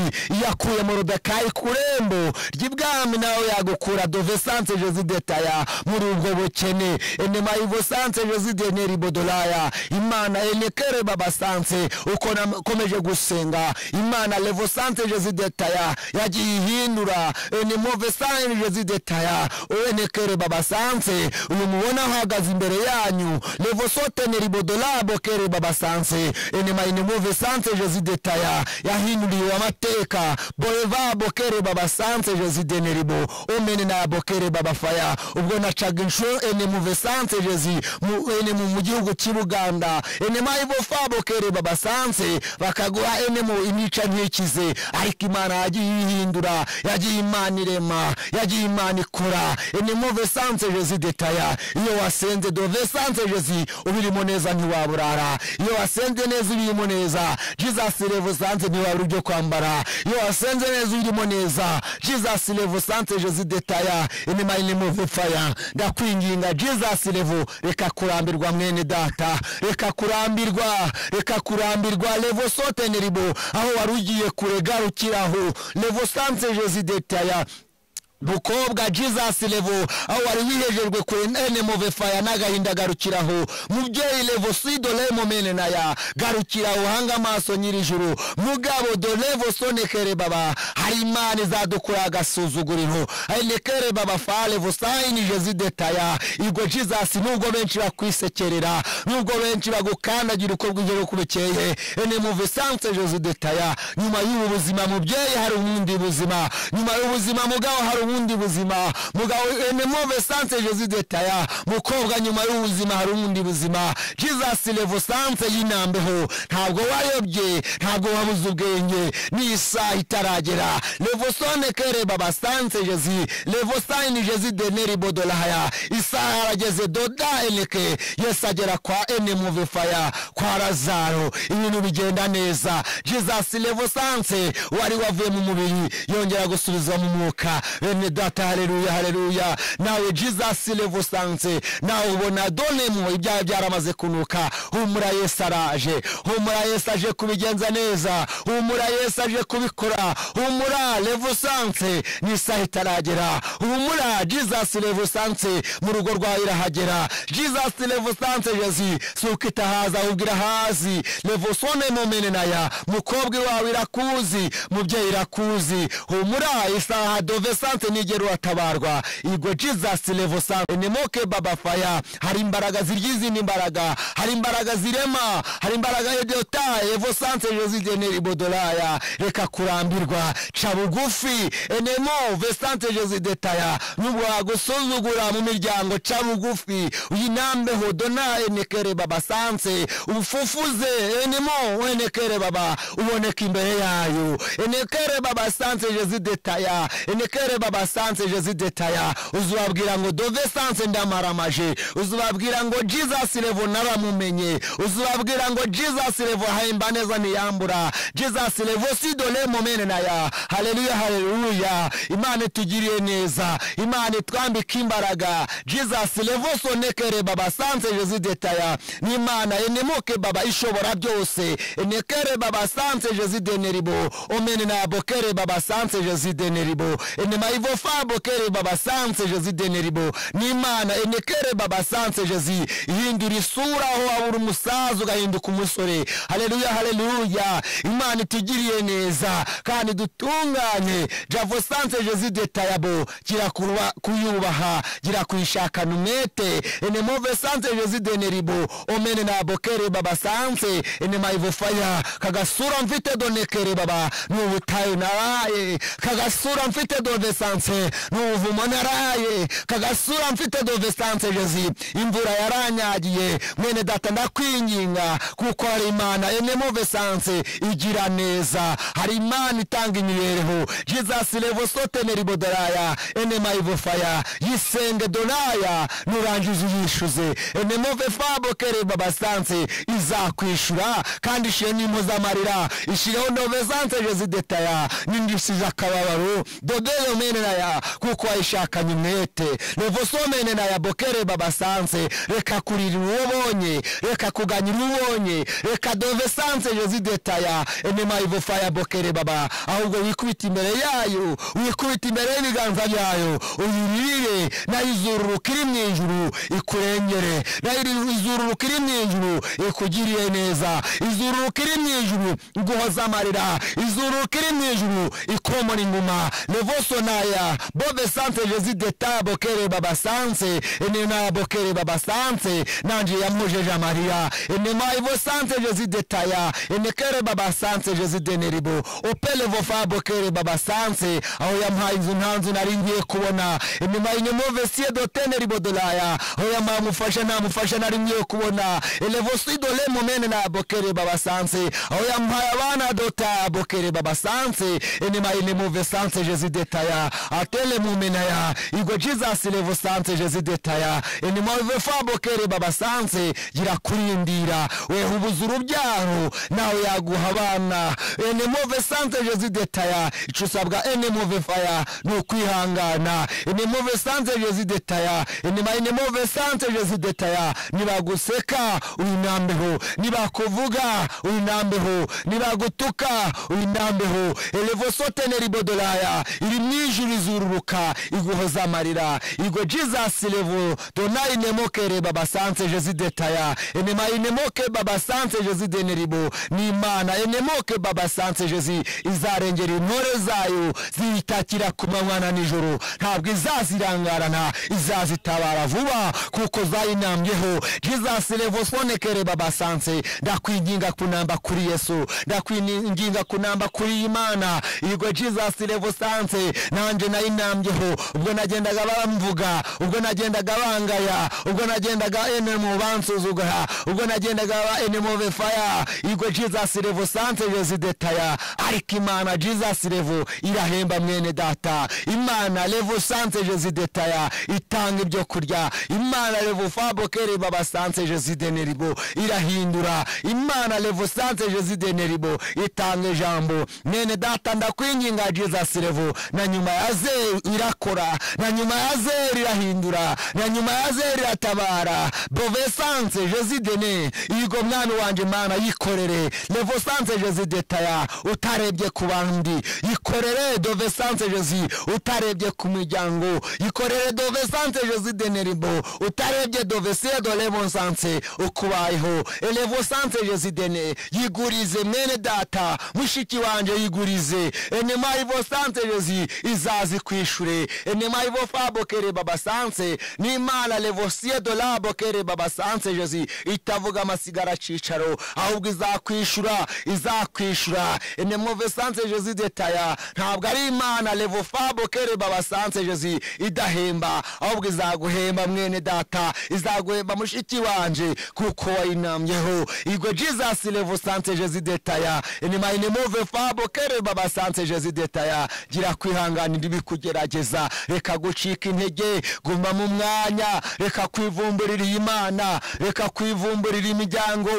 yakuye mu rudakayi ku rembo ry'ibwami nawe yagukura dove sanse jezi detaya muri ubwo bukene enema ivo sanse jezi deneri bodolaya imana enekere baba sanse uko nakomeje gusenga imana levo sanse jezi detaya yagiye ihindura enemove sanse jezi detaya enekere baba sanse uyu mubona ahagaze imbere yanyu levo soteneri bodolaya bokere baba sanse enema enemove sanse jezi detaya yahinduriwe amateka boeva bokere baba sanse jezi deneribo omene na bokere baba faya ubwo nacaga inshu ene muve sanse jezi mu ene mu mu gihugu cy'ubuganda ene mayibo fa bokere baba sanse bakaguha ene mu inica ntikize ariko imana yagiye ihindura yagiye imana irema yagiye imana ikora ene muve sanse jezi detaya iyo wasenze dove sanse jezi ubirimo neza ntiwaburara iyo wasenze neza ubirimo neza jesus levo sanse ntiwabura ibyo kwambara iyo wasenze neza ubirimo neza jesus levo sanse jezi detaya inema inimuve faya ndakwinginga jesus levo reka kurambirwa mwene data reka kurambirwa reka kurambirwa levo soteneribo aho wari ugiye kure garukiraho levo sanse jezi detaya bukobwa jesus levo aho wari wihejejwe kure nene move faya n'agahinda garukiraho mubyeyi levo si dore momene naya garukiraho hanga amaso nyirijuru mugabo dorevo sonekere baba hari imana izadukorera agasuzuguriro ainekere baba fa levo sayinije zidetaya igo jesus nubwo benshi bakwisekerera nubwo benshi bagukandagira uko bwigera kubekeye ene move sanse jose detaya nyuma y'ubu buzima mubyeyi hari ubundi buzima nyuma y'ubuzima mugabo hari ubundi buzima mugabo ene move sanse jose detaya mukobwa nyuma y'ubuzima hari ubundi buzima jesus levo sanse y'inambeho ntabwo wayobye ntabwo wabuze ubwenge ni isaha itaragera levo sone kere baba sanse jose levo sayini jose deneri bodolahaya isaha yarageze doda eneke yesu agera kwa ene move faya kwa razaro ibintu bigenda neza jesus levo sanse wari wavuye mu mubiri yongera gusubizwa mu mwuka bene data haleluya haleluya nawe jesus levo sanse nawe ubona donemo ibyaha byaramaze kunuka humura yesu araje humura yesu aje kubigenza neza humura yesu aje kubikora humura levo sanse ni isaha itaragera humura jesus levo sanse mu rugo rwawe irahagera jesus levo sanse jezi si uko itahaza ahubwo irahazi levo sone momene naya mukobwa wawe irakuzi mubyeyi irakuzi humura isaha dove sanse nigera uratabarwa igo jesus levo sanse nemoke baba faya hari imbaraga zirya izindi imbaraga hari imbaraga zirema hari imbaraga yedota levo sanse jezi generi bodolaya reka kurambirwa ca bugufi enemo vesante jezi detaya nubwo wagusuzugura mu miryango ca bugufi uyinambeho dona enekere baba sanse ufufuze enemo enekere baba uboneka imbere yayo enekere baba sanse jezi detaya enekere baba sanse jezi detaya uzubabwira ngo dove sanse ndamaramaje uzubabwira ngo jesus levo naramumenye uzubabwira ngo jesus levo hahemba neza ntiyambura jesus levo sidole momene naya haleluya haleluya imana itugiriye neza imana itwambika imbaraga jesus levo sonekere baba sanse jezi detaya ni imana enemoke baba ishobora byose enekere baba sanse jezi deneribo omene na bokere baba sanse jezi deneribo enema ivo fa bokere baba sanse jezi deneribo ni imana enekere baba sanse jezi ihindura isura aho wabura umusaza ugahinduka umusore haleluya haleluya imana itugiriye neza kandi dutunganye javo sanse jezi detayabo gira kurwa- kuyubaha gira kuyishakana umwete enemove sanse jezi deneribo omene nabokere baba sanse enemayivo faya kagasura mfite donekere baba ni ubutayu naraye kagasura mfite dove sanse ni ubuvumo naraye kagasura mfite dove sanse jezi imvura yaranyagiye mwene data ndakwinginga kuko hari imana enemove sanse igira neza hari imana itanga imibereho jesus levo soteneri bodoraya enemayivo faya yisenge donaya nurangiza uyishuze enemove fabo kere baba sanse izakwishura kandi ishyire n'impozamarira ishyireho dove sanse jezi detaya n'indisize akababaro dodeyo mene naya kuko wayishakanye umwete levo somene naya bokere baba sanse reka kurira uwo ubonye reka kuganyira uwo ubonye reka dove sanse jezi detaya enema ivo faya bokere baba ahubwo wikubita imbere yayo wikubita imbere y'ibiganza byayo uyirire nayo izururuka iri mu ijuru ikurengere nayo iri- izururuka iri mu ijuru ikugiriye neza izururuka iri mu ijuru iguhoza amarira izururuka iri mu ijuru ikomora inguma levoso naya bove sanse jezi deta bokere baba sanse enena bokere baba sanse nanje yamujeje amarira enema ivo sanse jezi detaya enekere baba sanse jezi deneribo opelevo fa bokere baba sanse aho yampaye inzu nta nzu nari ngiye kubona enema inyomove sie doteneribo dolaya aho yampaye umufasha nta mufasha nari ngiye kubona elevo sidole momene na bokere baba sanse aho yampaye abana dota bokere baba sanse enema inemuve sanse jezi detaya atele mumenaya igo jesus levo sanse jezi detaya enema ive fa bokere baba sanse gira kurindira weha ubuza urubyaro nawe yaguha abana enemove sanse jezi detaya icyo usabwa enemove faya ni ukwihangana enemove sanse jezi detaya enema enemove sanse jezi detaya nibaguseka uyinambeho nibakuvuga uyinambeho nibagutuka uyinambeho elevosoteneri bodolaya iri mu ijuru irizururuka iguhoza amarira igo jesus levo donari nemokere baba sanse jezi detaya enemayi nemoke baba sanse jezi deneribo ni imana enemoke baba sanse jezi izarengera intore zayo ziyitakira ku manywa na nijoro ntabwo izazirangarana izazitabara vuba kuko zayinambyeho jesus levo sonekere baba sanse ndakwinginga kunamba kuri yesu ndakwinginga kunamba kuri imana igo jesus levo sanse nanjye nayinambyeho ubwo nagendaga bamvuga ubwo nagendaga bangaya ubwo nagendaga enemu bansuzugura ubwo nagendaga ba enemu befaya igo jesus revo sante jezi detaya ariko imana jesus revo irahemba mwene data imana revo sante jezi detaya itanga ibyo kurya imana revo fabo kere baba sante jezi deneribo irahindura imana revo sante jezi deneribo itanga ijambo mwene data ndakwinginga jesus revo na nyuma ya zeri irakora na nyuma ya zeri irahindura na nyuma ya zeri iratabara bovesanse jesidene yigo mwana wanjye mana yikorere levosanse jesidetaya utarebye ku bandi yikorere dovesanse jesi utarebye ku miryango yikorere dovesanse jesideneribo utarebye dovesiye dolevonsanse ukubayeho elevosanse jesidene yigurize mwene data mushiki wanjye yigurize enema ivosanse jesi izazi kwishure enema ivo fabo kere baba sanse n'imana levosiye dolabo kere baba sanse jesi itavuga amasigara cicaro ahubwo izakwishura izakwishura enemove sanse jesi detaya ntabwo ari imana levo fabo kere baba sanse jesi idahemba ahubwo izaguhemba mwene data izaguhemba mushiki wanje kuko wayinamyeho igwe jesus levo sanse jesi detaya enema inemove fabo kere baba sanse jesi detaya gira kwihanganira ibikugerageza reka gucika intege guma mu mwanya reka kwivumburira iyi mana reka kwivumburira imiryango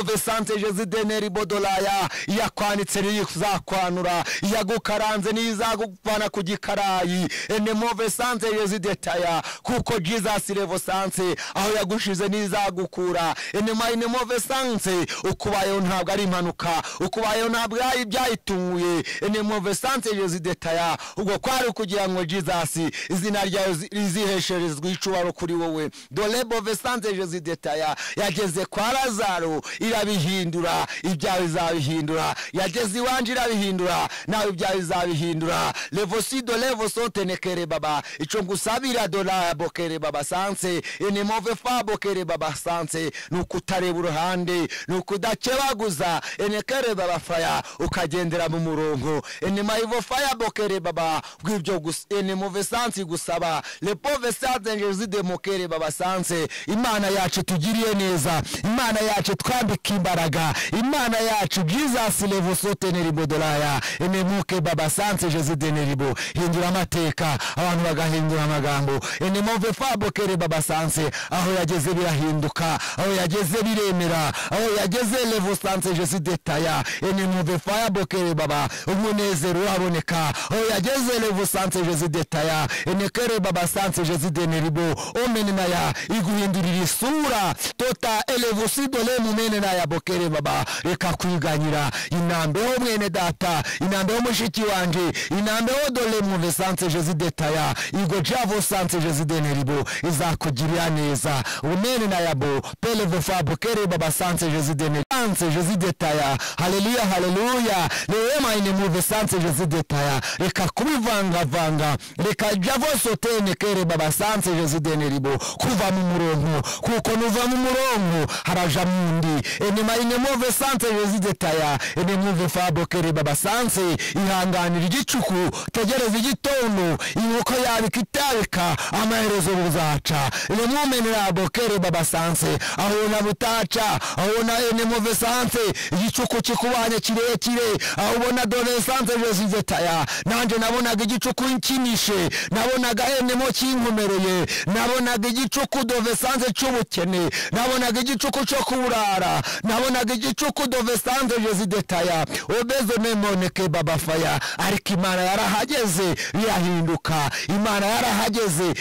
ove sante jesideneri bodolaya iyakwanditse niyo izakwanura iyagukaranze niyo izagupfana ku gikarayi enemove sante jesidetaya kuko jesus revo sante aho yagushize niyo izagukura enema enemove sante ukubayeho ntabwo ari impanuka ukubayeho ntabwo ari ibyayitunguye enemove sante jesidetaya ubwo kwari kugira ngo jesus izina ryawe zi- rizihesherezwe icubaro kuri wowe dore bove sante jesidetaya yageze kwa lazaro irabihindura ibyawe izabihindura yageze iwanje irabihindura nawe ibyawe izabihindura levosido levosotenekere baba ico ngusabira dorabo kere baba sanse enemove fabo kere baba sanse ni ukutareba uruhande ni ukudakebaguza enekere baba faya ukagendera mu murongo enema ivo faya bokere baba bw'ibyo gusa enimove sansi gusaba lepove sanse jesidemokere baba sanse imana yacu tugiriye neza imana yacu twambika imbaraga imana yacu jesus levosoteneribo doraya enemuke baba sanse jesideneribo hindura amateka abantu bagahindura amagambo enemove fabokere baba sanse aho yageze birahinduka aho yageze biremera aho yageze levosanse jesidetaya enemove fayabokere baba umunezero uraboneka aho yageze levosanse jesidetaya enekere baba sanse jesideneribo omenenaya iguhindurira isura tota elevosidole mumenenaya bokere baba reka kwiganyira inambeho mwene data inambeho mushiki wanje inambeho dole muve sanse jesidetaya igo javo sanse jesideneribo izakugirira neza umene na yabo pelevo fabo kere baba sanse jesidene sanse jesidetaya haleluya haleluya neema inemuve sanse jesidetaya reka kubivangavanga reka javosotene kere baba sanse jesidene ribo kuva mu murongo kuko nuva mu murongo haraja mundi enema inemuve sanse jesidetaya enemuve fabo kere baba sanse ihanganira igicuku tegereza igitondo inkoko yabika itabika amaherezo buzaca nemumenera bokere baba sanse ahona butaca ahona enemove sanse igicuku kikubanye kirekire ahubona dore sanse jesizetaya nanjye nabonaga igicuku nkinishe nabonaga enemo kinkomereye nabonaga igicuku dove sanse cy'ubukene nabonaga igicuku cyo kuburara nabonaga igicuku dove sanse jesidetaya obezo memoneke babafaya ariko imana yarahageze birahinduka imana yarahageze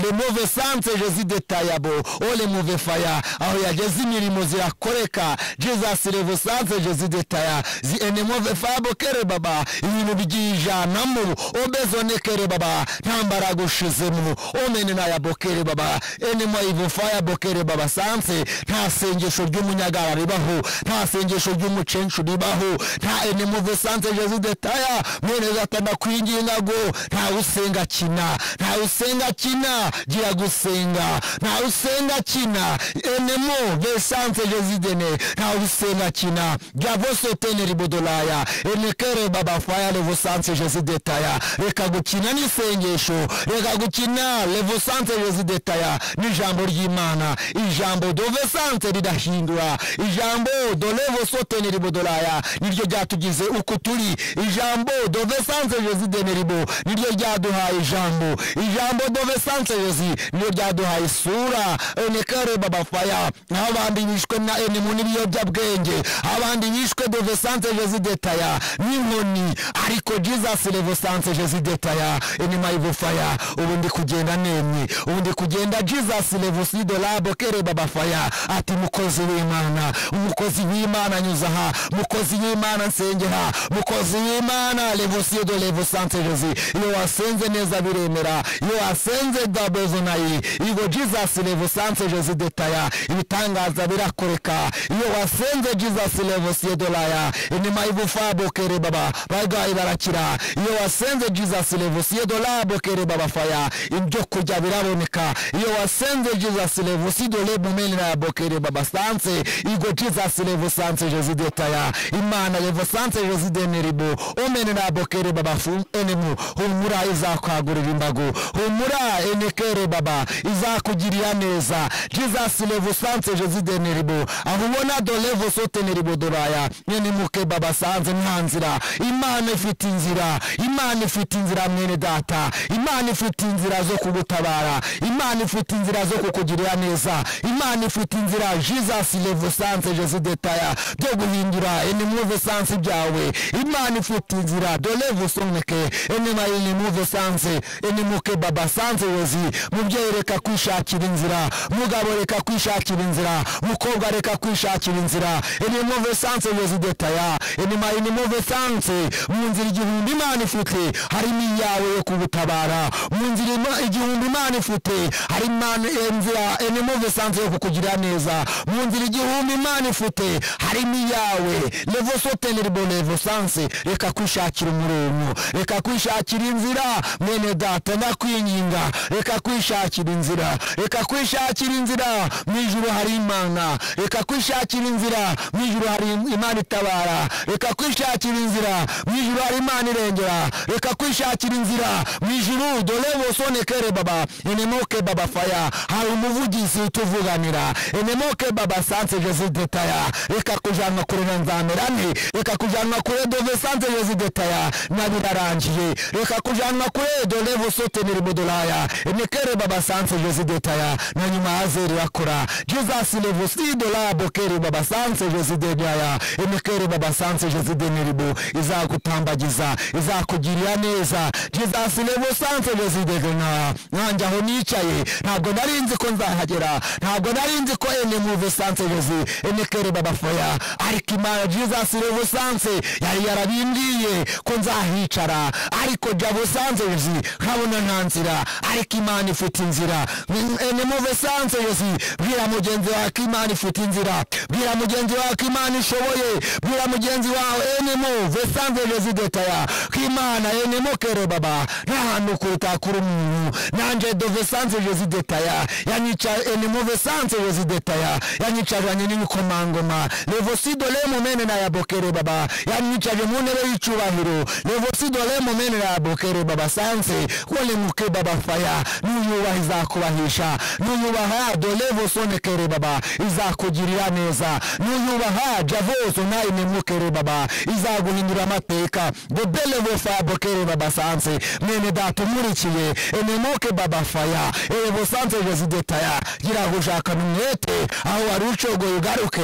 remuve sanse jezi detayabo o remuve faya aho yageze imirimo zirakoreka jesus revo sanse jezi detaya zi enemove fabo kere baba ibintu byijanamu obezone kere baba nta mbaraga ushizemo omene naya bokere baba enemo ivo faya bokere baba sanse nta sengesho ry'umunyagara ribaho nta sengesho ry'umucencu ribaho nta enemove sanse jezi detaya mwene gatanda kwinginga ngo ntawe usenga kina ntawe usenga kina gira gusenga ntawe usenga kina enemo vesanse jezidene ntawe usenga kina javosetene ribodolaya enekere baba faya levosanse jezidetaya reka gukina n'isengesho reka gukina levosanse jezidetaya n'ijambo ry'imana ijambo dovesanse ridahindura ijambo dolevosotene ribodolaya niryo ryatugize uko turi ijambo dovesanse jezidene ribo niryo ryaduhaye ijambo ijambo dove sanseyozi niryo ryaduhaye isura enekare babafaya naho abandi bishwe na enemu n'ibiyobyabwenge abandi bishwe dove sanseyozi detaya n'inkoni ariko jesus revo sanseyozi detaya enema ibufaya ubu ndi kugenda nemye ubu ndi kugenda jesus revo sidolabo kere babafaya ati mukozi w'imana umukozi w'imana nyuzaha mukozi w'imana nsengera mukozi w'imana revo sido revo sanseyozi iyo wasenze neza biremera iyo wasenze dabezonayi igo jesus levo sanse jezi detaya ibitangaza birakoreka iyo wasenze jesus levo siedolaya inima ibufa bokere baba bagayi barakira iyo wasenze jesus levo siedolaya bokere baba faya ibyo kurya biraboneka iyo wasenze jesus levo sidole mumenera ya bokere baba sanse igo jesus levo sanse jezi detaya imana levo sanse jezi deneribo omenera ya bokere baba fu enemu humura izakwagurira imbago humura enekere baba izakugirira neza jesus levo sanse jezideneribo aho ubona dolevo soteneribo doraya nyenemuke baba sanze nta nzira imana ifite inzira imana ifite inzira mwene data imana ifite inzira zo kugutabara imana ifite inzira zo kukugirira neza imana ifite inzira jesus levo sanse jezidetaya byo guhindura enemuve sanse byawe imana ifite inzira dolevo soneke enema inimuve sanze inimuke baba sanze wezi mubyeyi reka kwishakira inzira mugabo reka kwishakira inzira mukobwa reka kwishakira inzira inimuve sanze wezi detaya enema inimuve sanze mu nzira igihumbi imana ifite harimo iyawe yo kugutabara mu nzira ima- igihumbi imana ifite hari imana inzira inimuve sanze yo kukugira neza mu nzira igihumbi imana ifite harimo iyawe levo soteneribo levo sanze reka kwishakira umurimo reka kwishakira inzira mwene data ndakwinginga reka kwishakira inzira reka kwishakira inzira mu ijuru hari imana reka kwishakira inzira mu ijuru hari imana itabara reka kwishakira inzira mu ijuru hari imana irengera reka kwishakira inzira mu ijuru dore bosonekere baba enemoke baba faya hari umuvugizi utuvuganira enemoke baba sanse jezi detaya reka kujanwa kure na nzamerane reka kujanwa kure dove sanse jezi detaya na birarangiye reka kujanwa kure dolevo soteneri bodolaya emekere baba sanse jezi detaya na nyuma hazeri bakora jesus levo si dola bokeri baba sanse jezi dedaya emekere baba sanse jezi deneribo izagutambagiza izakugirira neza jesus levo sanse jezi dedena nanjye aho nicaye ntabwo nari nzi ko nzahagera ntabwo nari nzi ko ene muve sanse jezi emekere baba foya ariko imana jesus levo sanse yari yarabimbwiye ko nzahicara ariko jabo sanse jezi nkabona nta nzira ariko imana ifite inzira enemuve sanse jezi bwira mugenzi wawe ko imana ifite inzira bwira mugenzi wawe ko imana ishoboye bwira mugenzi wawe enemuve sanse jezi detaya ko imana enemukere baba nta hantu kuruta kuri umuntu nanje dove sanse jezi detaya yanyica enemuve sanse jezi detaya yanyicaranye n'ibikomangoma levosidole mumene na yabokere baba yanyicaje mu ntebe y'icyubahiro levosidole mumene na yabokere baba sanse walemuke baba faya nuyubaha izakubahisha nuyubaha dolevosonekere baba izakugirira neza nuyubaha javoso nayinemukere baba izaguhindura amateka dobelevofa bokere baba sanse mwene data umurikiye enemuke baba faya evosanse jezidetaya gira gushakana umwete aho wari ucogoye ugaruke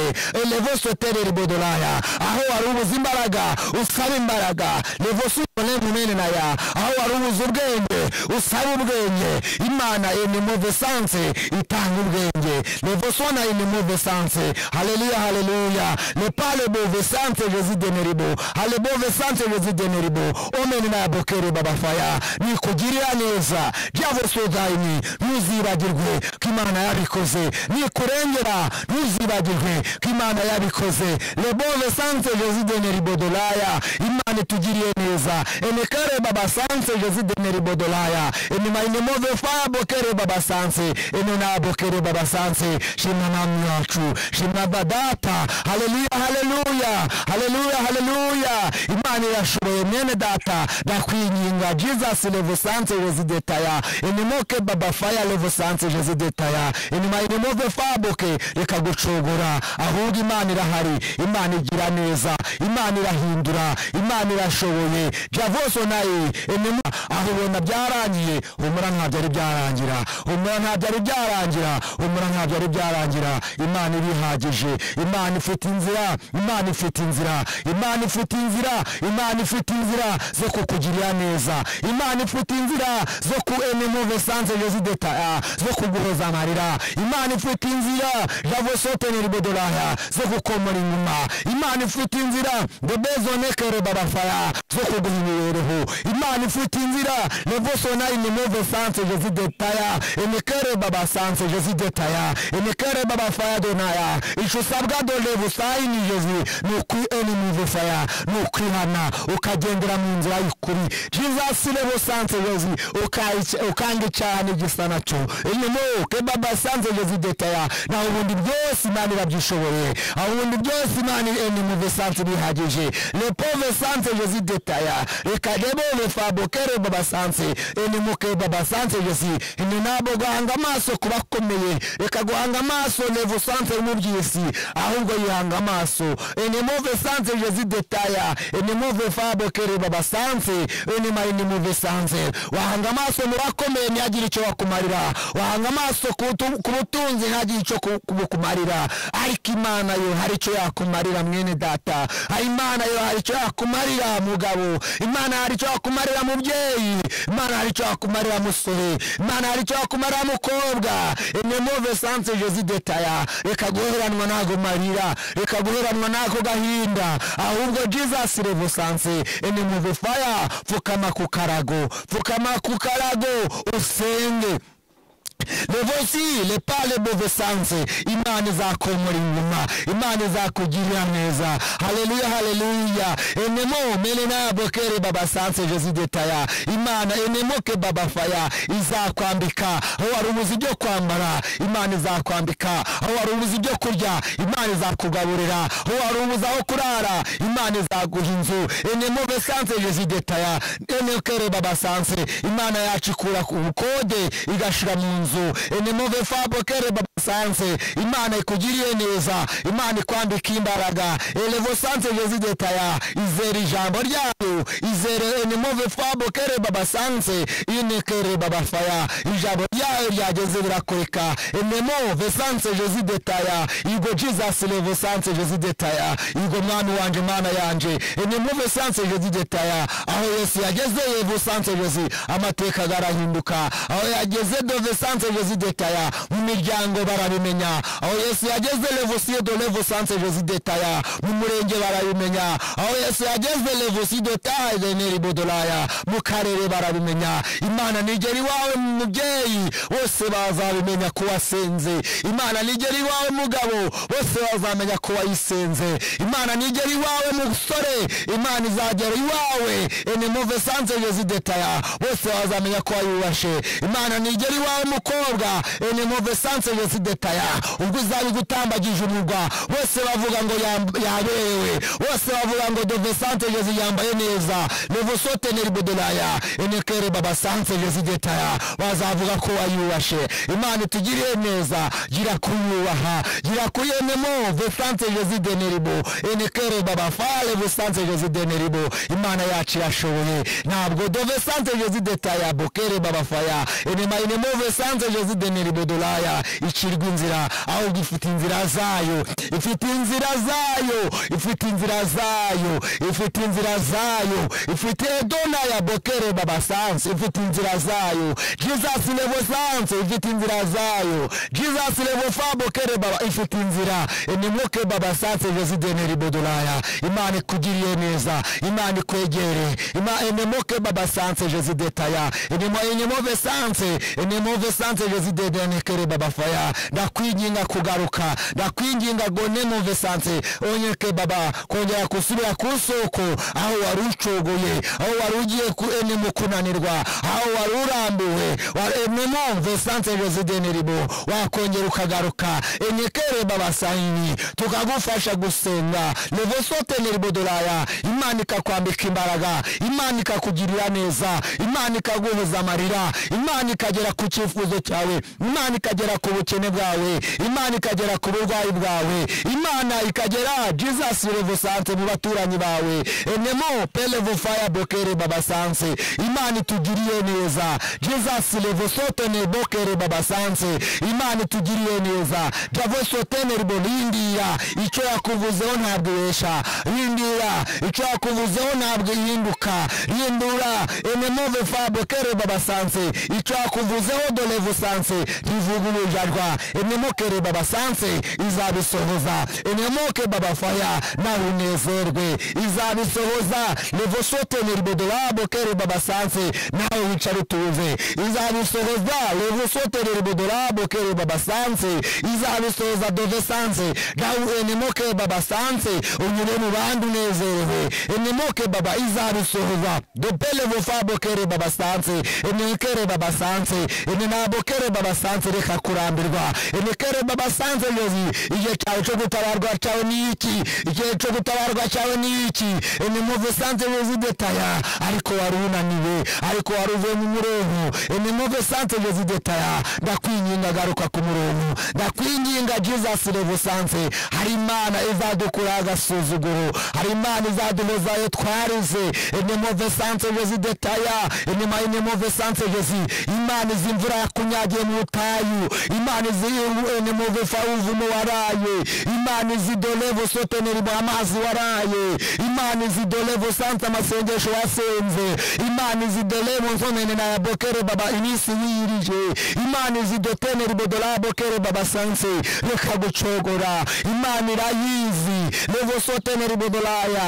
levosotereri bodolaya aho wari ubuze imbaraga usaba imbaraga levosotere mumene naya aho wari ubuze ubwenge usabe ubwenge imana enemove sanse itanga ubwenge levosona enemove sanse haleluya haleluya nepale bove sanse jezideneribo halebove sanse jezideneribo omeni nabokere babafaya nikugirira neza byavosodayini ntuzibagirwe ko imana yabikoze nikurengera ntuzibagirwe ko imana yabikoze lebove sanse jezideneribodolaya imana itugiriye neza enekare baba sanse jezideneribodolaya enemayinemove fabokere baba sanse enenabokere baba sanse shimwa namwe wacu shimwa badata haleluya haleluya haleluya haleluya imana irashoboye mwene data ndakwinginga jesus levosanse residetaya enimoke baba faya levosanse residetaya enima enimove faboke reka gucogora ahubwo imana irahari imana igira neza imana irahindura imana irashoboye javoso naye enima aho ubona byarangiye humura nta byari byarangira humura nta byari byarangira humura nta byari byarangira imana ibihagije imana ifite inzira imana ifite inzira imana ifite inzira imana ifite inzira zo kukugirira neza imana ifite inzira zo ku enemove sanse resideta zo kuguhoza amarira imana ifite inzira javosoteneri bodolaya zo kukomora inyuma imana ifite inzira debezonekere babafaya zo kuguha imibereho imana ifite inzira levosona inemove sanse residetaya emekere baba sanse residetaya emekere baba faya donaya ico usabwa dolevusayini yezu ni ukwi enemove faya ni ukwihana ukagendera mu nzira y'ukuri jesus levosanse yezu ukange cyane gisa nacyo enemoke baba sanse yezu detaya naho ubundi byose imana irabyishoboye aho ubundi byose imana enemove sanse bihagije lepove sanse yezu detaya reka debove fabokere baba sanse enemoke baba sanse yezu ene nabo guhanga amaso ku bakomeye reka guhanga amaso levosanse y'umubyisi ahubwo yihanga amaso enemove sanse yezu detaya enemove fabokere baba sanse enema enemove sanse wahanga amaso mu bakomeye ntihagire icyo bakumarira wahanga amaso ku butu- ku butunzi ntihagire icyo ku- ku- bukumarira ariko imana yo hari icyo yakumarira mwene data hari imana yo hari icyo yakumarira mugabo imana hari icyo yakumarira mubyeyi imana hari icyo yakumarira musore imana hari icyo yakumarira mukobwa enemove sanse jezi detaya reka guheranwa n'ago marira reka guheranwa n'ako gahinda ahubwo jesus revosanse enemove faya pfukama ku karago pfukama ku karago usenge levosi lepale bovesanse imana izakomora inyuma imana izakugirira neza haleluya haleluya enemo mene nabokere baba sanse jesidetaya imana enemoke baba faya izakwambika aho wari ubuze ibyo kwambara imana izakwambika aho wari ubuze ibyo kurya imana izakugaburira aho wari ubuze aho kurara imana izaguha inzu enemo besanse jesidetaya enekere baba sanse imana yacu ikura ku bukode igashira mu nzu enemove fabokere babasanse imana ikugiriye neza imana ikwambika imbaraga elevosanse jesidetaya izera ijambo ryayo izere enemove fabokere babasanse inekere babafaya ijambo ryayo ryageze birakoreka enemove sanse jesidetaya igo jesus levosanse jesidetaya igo mwami wanje mana yanje enemove sanse jesidetaya aho yesu yageze yevusanse jesi amateka garahinduka aho yageze dove sanse jesi detaya mu miryango barabimenya aho yesu yageze levusiyo do levu sanse jesi detaya mu murenge barabimenya aho yesu yageze levusiyo tadeneri bodolaya mu karere barabimenya imana nigera iwawe mubyeyi bose bazabimenya ko wasenze imana nigera iwawe mugabo bose bazamenya ko wayisenze imana nigera iwawe musore imana izagera iwawe enemove sanse jesidetaya bose bazamenya ko wayubashe imana nigera iwawe mukobwa enemove sanse jesidetaya ubwo izaba igutambagije umurwa bose bavuga ngo yam- yaberewe bose bavuga ngo dove sanse jesi yambaye neza nevosoteneri bodolaya enekere baba sanse jesidetaya bazavuga ko wayubashe imana itugiriye neza gira kuyubaha gira kuri enemove sanse jesideneribo enekere baba fale vusanse jesideneribo imana yacu irashoboye ntabwo dove sanse jesidetaya bokere babafaya enema enemo vesanse jesideneribo dolaya iki ntacirwe inzira ahubwo ifite inzira zayo ifite inzira zayo ifite inzira zayo ifite inzira zayo ifite dona ya bokere baba sansi ifite inzira zayo jesus levo sansi ifite inzira zayo jesus levo fa bokere baba ifite inzira nimuke baba sansi resideni ribodolaya imana ikugiriye neza imana ikwegere imana nimuke baba sansi residetaya nimove sansi nimove sansi resideni kere baba faya ndakwinginga kugaruka ndakwinginga ngo nimuve sansi onyeke baba kongera gusubira ku soko aho wari ucogoye aho wari ugiye ku enemu kunanirwa aho wari urambuwe nimumve sansi resideni ribo wakongera ukagaruka enyekere baba sayini tukagufasha gusenga levosote neribodolaya imana ikakwambika imbaraga imana ikakugirira neza imana ikaguhuza amarira imana ikagera ku cyifuzo cyawe imana ikagera ku bukene bwawe imana ikagera ku burwayi bwawe imana ikagera jesus levosanse mu baturanyi bawe enemo pelevo fire bokere babasanse imana itugiriye neza jesus levosote ne bokere babasanse imana itugiriye neza javosotene ribona yindira icyo yakuvuzeho ntabwo ibesha rindira icyo yakuvuzeho ntabwo ihinduka rindura enemove fabokere babasanse icyo yakuvuzeho dolevusanse ntivugurujajwa enemokere babasanse izabisohoza enemoke babafaya nawe unezerwe izabisohoza levosotene ribodorabokere babasanse nawe wicare utuze izabisohoza levosotene ribodorabokere babasanse izabisohoza dovesanse nawe enemoke babasanse unyure mu bandi unezerewe enemoke baba izabisohoza dopele vufabokere babasanse enekere babasanse enenabokere babasanse reka kurambirwa enekere babasanse yozi igihe cyawe cyo gutabarwa cyawe ni iki igihe cyo gutabarwa cyawe ni iki enemuvesanse yozi detaya ariko wari unaniwe ariko wari uvuye mu murongo enemuvesanse yozi detaya ndakwinginga garuka ku murongo ndakwinginga jesus revusanse hari imana izadukura agasuzuguro hari imana izaduhoza ayo twarize enemove sanse jezi detaya enema enemove sanse jezi imana izi imvura yakunyagiye mu butayu imana izi enemove fawuvumo waraye imana izi dolevo soteneri mu amazi waraye imana izi dolevo sanse amasengesho wasenze imana izi dolevo nsonene na yabokere baba iminsi yirije imana izi doteneri bodola bokere baba sanse reka gucogora imana irayizi levosoteneri bodolaya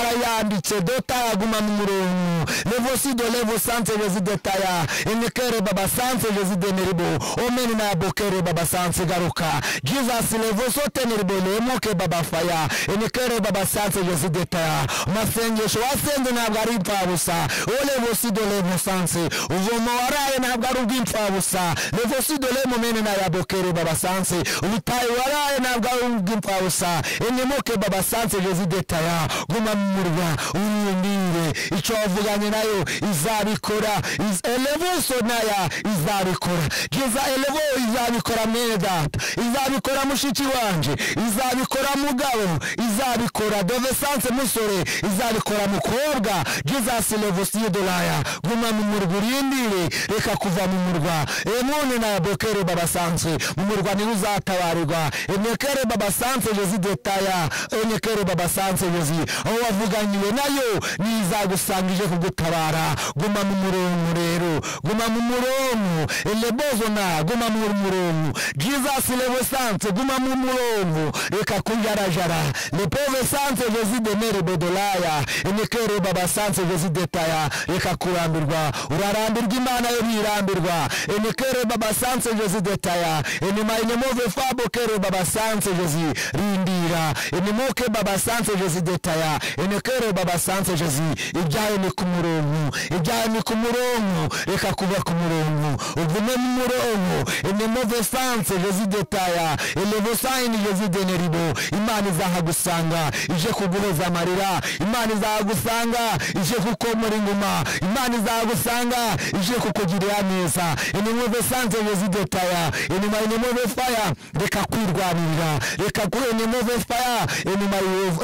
yarayanditse dota yaguma mu murongo levosido levosanse residetaya enekere babasanse resideneribo omeni na bokere babasanse garuka jesus levosoteneribo lemoke babafaya enekere babasanse residetaya masengesho wasenze ntabwo ari impfabusa olevosido levosanse uvomo waraye ntabwo ari ubw'impfabusa levosido lemomene na yabokere babasanse ubutayi waraye ntabwo ari ubw'impfabusa enemoke babasanse residetaya guma mu murwa urindire icyo wavuganye nayo izabikora Iz- elevuso naya izabikora geza elevo izabikora mwene data izabikora mushiki wanje izabikora mugabo izabikora dovesanse musore izabikora mukobwa jesus levosiyo dolaya guma mu murwa urindire reka kuva mu murwa emone na bokere babasanzwe mu murwa niwe uzatabarirwa emekere babasanze jezi detaya enyekere babasanze yozi aho wavuganiwe nayo nizagusanga ije kugutabara guma mu murongo rero guma mu murongo elebozona guma mu murongo jesus levesanse guma mu murongo reka kujarajara lepove sanse jezi demere bodolaya enyekere babasanse jezi detaya reka kurambirwa urarambirwa imana yo ntirambirwa enyekere babasanse jezi detaya enyuma inyemove fabokere babasanse jezi rindira inimuke baba sanse jezi detaya inekere baba sanse jezi ibyayo ni ku murongo ibyayo ni ku murongo reka kuba ku murongo uvume mu murongo inimuve sanse jezi detaya ilevosayini jezi deneribo imana izahagusanga ije kuguhoza amarira imana izahagusanga ije kukomora inguma imana izahagusanga ije kukugirira neza inimuve sanse jezi detaya inuma inimuve faya reka kwirwanirira reka ku inimuve faya inuma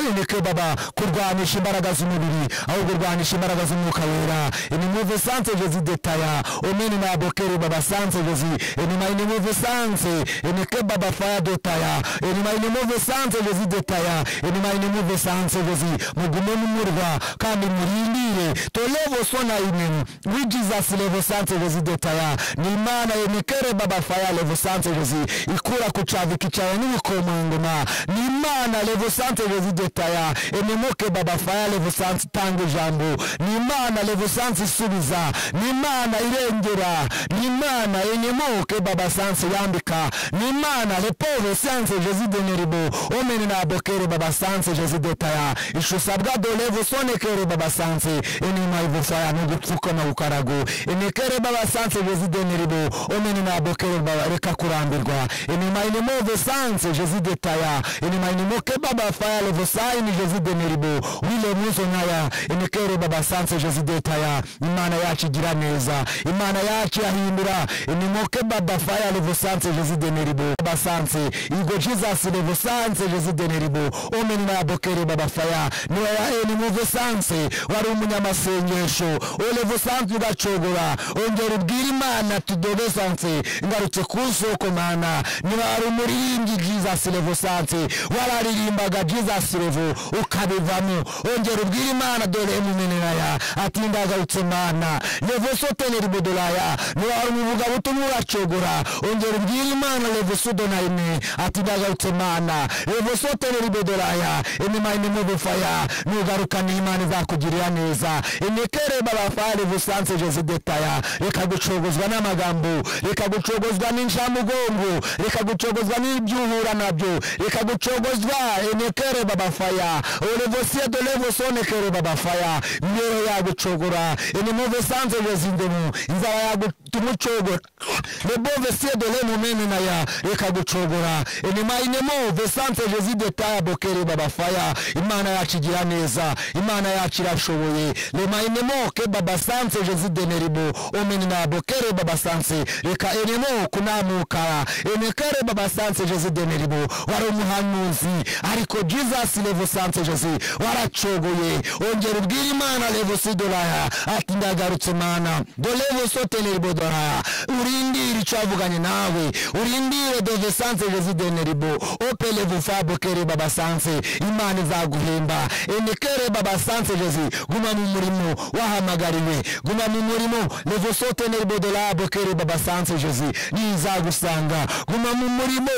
yinike baba kurwanisha imbaraga z'umubiri ahubwo urwanisha imbaraga z'umwuka wera inimuve sanse jezi detaya omeni na bokere baba sanse jezi inuma inimuve sanse vesanse enike baba faya dotaya enimayinemu vesanse vezi detaya enimayinemu vesanse vezi mugume mumurwa kandi murindire tolevosona imenu wi jesus levosanse vezi detaya ni imana yenikere baba faya levosanse vezi ikura kuchavikichawe n'ibikomangoma ni imana levosanse vezi detaya enemuke baba faya levosanse tanga ijambo ni imana levosanse isubiza ni imana irengera ni imana enyemuke baba sanse yambika ni imana lepove sanse jezi deneribo omene nabokere baba sanse jezi detaya ishusabwa dolevo sonekere baba sanse enema ivufaya nugupfuka na ukarago enekere baba sanse jezi deneribo omene nabokere baba reka kurambirwa enema inemove sanse jezi detaya enema inemoke baba faya levo saini jezi deneribo wile muzo naya enekere baba sanse jezi detaya imana yacu igira neza imana yacu yahindura inimoke baba faya levosanse jezi deneribo basanse igo jesus levosanse jezi deneribo omenina yabokere baba faya niwaya enimuvesanse wari umunyamasengesho olevosanse ugacogora ongera ubwira imana tudovesanse ngarutse ku soko mana niwari umuririmbyi jesus levosanse wararirimbaga jesus levo ukabivamo ongera ubwira imana dore emumenenaya ati ndagarutse mana levosoteneri budolaya niwari umuvuga butumwa uracogora ongera ubwira imana levosudonayine ati ndagarutse mana levosoteneri budolaya enimayinemo bufaya nugarukana imana izakugirira neza enekere babafaya levosanse jesidetaya reka gucogozwa n'amagambo reka gucogozwa n'incamugongo reka gucogozwa n'ibyuhura nabyo reka gucogozwa enekere babafaya olevosie de levosonekere babafaya myeyo yagucogora enimuvesanse jezindemu inzara yagutumucogora lebove siedole mumene naya reka gucogora enimayinemo vesante jezidetaya bokere babafaya imana yacu igira neza imana yacu irashoboye lemayinemo ke babasanse jezideneribo omene na bokere babasanse reka enemo kunamukara enekere babasanse jezideneribo wari umuhanuzi ariko jesus levosanse jezi waracogoye ongera ubwira imana levosidolaya ati ndagarutse mana dolevosoteneribo doraya urindire icyo wavuganye nawe urindire dove sanse rezideneribo opele vufabo kere baba sanse imana izaguhemba enekere baba sanse rezi guma mu murimo wahamagariwe guma mu murimo levosoteneribo dolabo kere baba sanse rezi nizagusanga guma mu murimo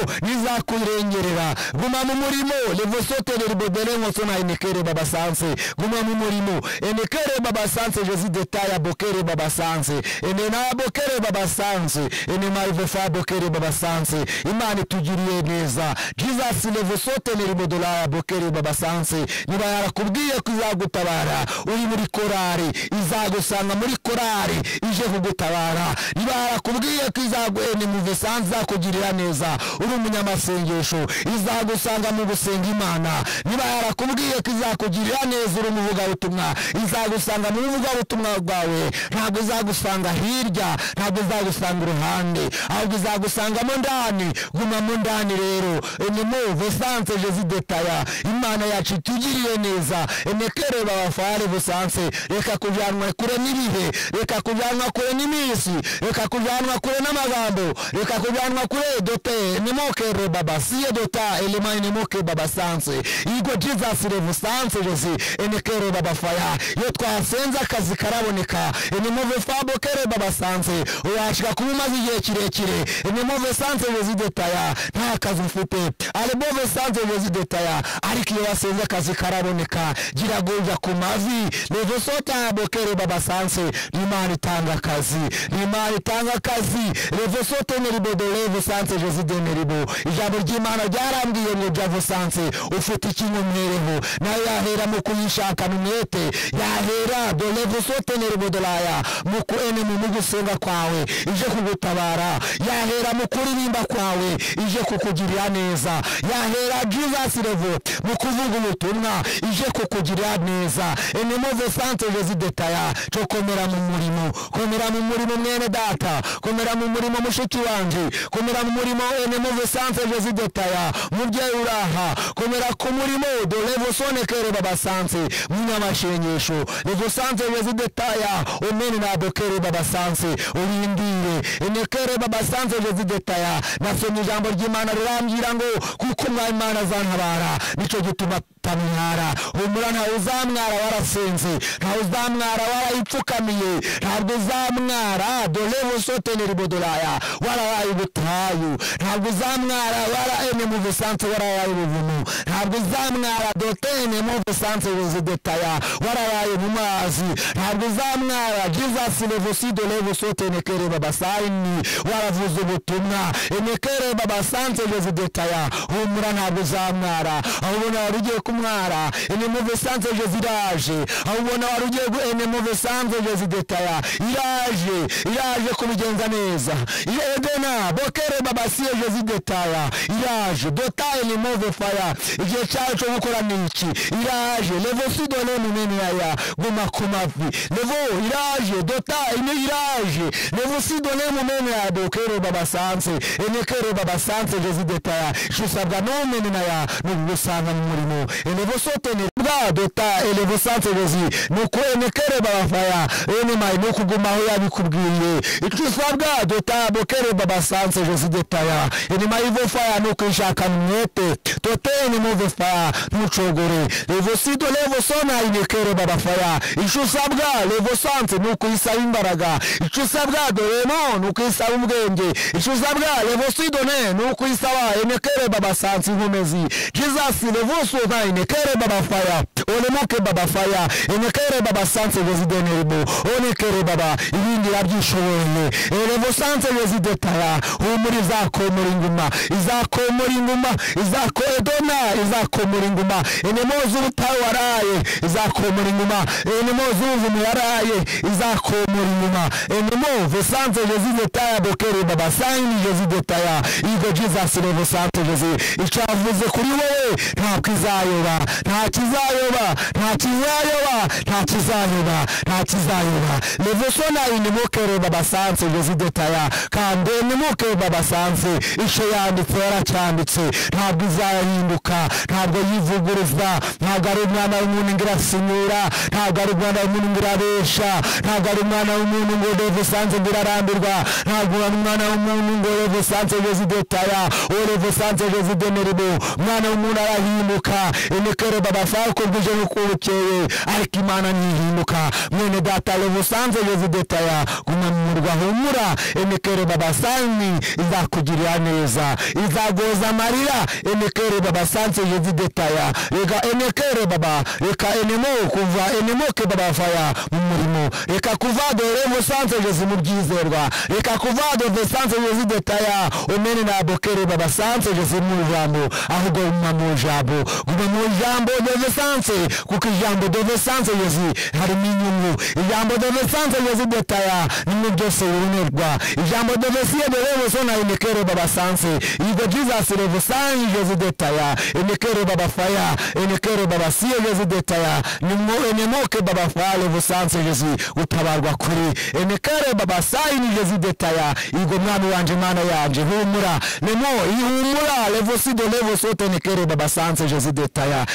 nizakurengerera guma mu murimo levosoteneribo delengosona enekere baba sanse guma mu murimo enekere baba sanse rezi detaya bokere baba sanse enenabokere baba sanse enemaivesa bokere baba sanse imana itugiriye neza jesus levosoteneri modolaya bokere baba sanse niba yarakubwiye ko izagutabara uri muri korari izagusanga muri korari ije kugutabara niba yarakubwiye ko izaguenemuvesanse izakugirira neza uri umunyamasengesho izagusanga mu gusenga imana niba yarakubwiye ko izakugirira neza uri umuvugabutumwa izagusanga mu buvugabutumwa bwawe ntabwo izagusanga hirya ntabwo izagusanga uruhande ahubwo izagusangamo ndani gumamo ndani rero enemuve sanse jezidetaya imana yacu itugiriye neza enekere babafare busanse reka kujanwa kure n'ibihe reka kujanwa kure n'iminsi reka kujanwa kure n'amagambo reka kujanwa kure dote nemokere baba siye dota elema enemoke baba sanse igo jesus revusanse jezi enekere babafaya iyo twasenze akazi karaboneka enemuve fabo kere babasanze washika kuba umaze igihe kirekire enemuve sanze vezidetaya nta kazi ufite arebove sanze vezidetaya ariko iyo wasenze akazi karaboneka gira guja ku mavi revesotabo kere babasanze n'imana itanga akazi n'imana itanga akazi revesoteneribo de revesanze jezideneribo ijambo ry'imana ryarambwiye ngo javo sanze ufite ikintu mwereho nayo yahera mu kuyishakana umwete yahera de revesoteneribo de raya muku enemu mugusenga kwawe ije kugutabara yahera mu kuririmba kwawe ije kukugirira neza yahera jesus revo mu kuvuga ubutumwa ije kukugirira neza enemuve sante jesidetaya cyo komera mu murimo komera mu murimo mwene data komera mu murimo mushiki wanje komera mu murimo enemuve sante jesidetaya mubyeyi uraha komera ku murimo dorevo sonekere baba sante munyamashengesho revo sante jesidetaya omene nabokere babasanse urindire enekere babasanse zidetaya nasomye ijambo ry'imana rirambwira ngo kuko umwami imana azantabara nicyo gituma tamwara humura ntawe uzamwara warasenze ntawe uzamwara warayipfukamiye ntabwo uzamwara dore busoteneri bodolaya warabaye ubutayu ntabwo uzamwara wara ene mu busanzwe warabaye ubuvumo ntabwo uzamwara dotene mu busanzwe buzidetaya warabaye mu mazi ntabwo uzamwara jesus levusi dore busotene kere babasayini waravuze ubutumwa enekere babasanze buzidetaya humura ntabwo uzamwara aho ubona wari ugiye kumwara ene mu busanzwe ziraje aho ubona wari ugiye gu- ene mu busanzwe zidetaya iraje iraje kubigenza neza Ile edena bokere babasiye zidetaya iraje dotaye ni move faya igihe cyawe cyo gukora ni iki iraje levo sidone munene yaya guma ku mavi levo iraje dotaye ni iraje levo sidone munene yaya bokere babasanze enekere babasanze zidetaya shusabwa nomene naya nubusanga mu murimo elevo sotene bwa dota elevo sanze bezi nuko enekere babafaya ene mai nukugumaho yabikubwiye icyo usabwa dota bokere babasanze zidetaya ene mai vo faya nukishaka mwete toteni muve faya ntucogore levo sido levo sona inekere babafaya icyo usabwa levo sanze nukuyisaba imbaraga icyo usabwa doremo nukuyisaba ubwenge icyo usabwa levo sidone nukuyisaba enekere babasanze inkomezi jesus levusu nka enekere babafaya onemuke babafaya enekere babasanze rezideneribu onekere baba ibindi yabyishoboye elevusanze rezidetara humura izakomora inguma izakomora inguma izako edona izakomora inguma enemo z'ubutayu waraye izakomora inguma enemo z'ubuvumu waraye izakomora inguma enemo vusanze rezidetaya bokere babasayini rezidetaya igo jesus levusanze rezi icyavuze kuri wowe ntabwo izayoba nta kizayoba nta kizayoba nta kizayoba nta kizayoba levosona inimukere babasanze rezidetaya kandi inimuke babasanze icyo yanditse yaracyanditse ntabwo izahinduka ntabwo yivuguruza ntabwo ari umwana w'umuntu ngo irasinyura ntabwo ari umwana w'umuntu ngo irabesha ntabwo ari umwana w'umuntu ngo levosanze ngo irarambirwa ntabwo ari umwana w'umuntu ngo levosanze rezidetaya o levosanze rezideneribo mwana w'umuntu arahinduka imikere baba fako bwije nk'ukubukeye ariko imana ntihinduka mwene data levusanze rezidetaya gumamurwa humura imikere baba sani izakugirira neza izagoza amarira imikere baba sanze rezidetaya reka imikere baba reka enemo kuva enemoke baba faya mu murimo reka kuva dore musanze rezi mu byizerwa reka kuva dore sanze rezidetaya umene na bokere baba sanze rezi mu jambo ahubwo guma mu jambo guma mu jambo dove sanze kuko ijambo dove sanze yezi harimo inyungu ijambo dove sanze yezi detaya nimwe byose bibonerwa ijambo dove siye dove bosona imikere baba sanze igo jesus revo sanze yezi detaya imikere baba faya imikere baba siye yezi detaya nimwe enemoke baba faya revo sanze yezi gutabarwa kuri imikere baba sayini yezi detaya igo mwami wanje mana yanje humura nemo ihumura levo sido levo sote nekere baba sanze jezi detaya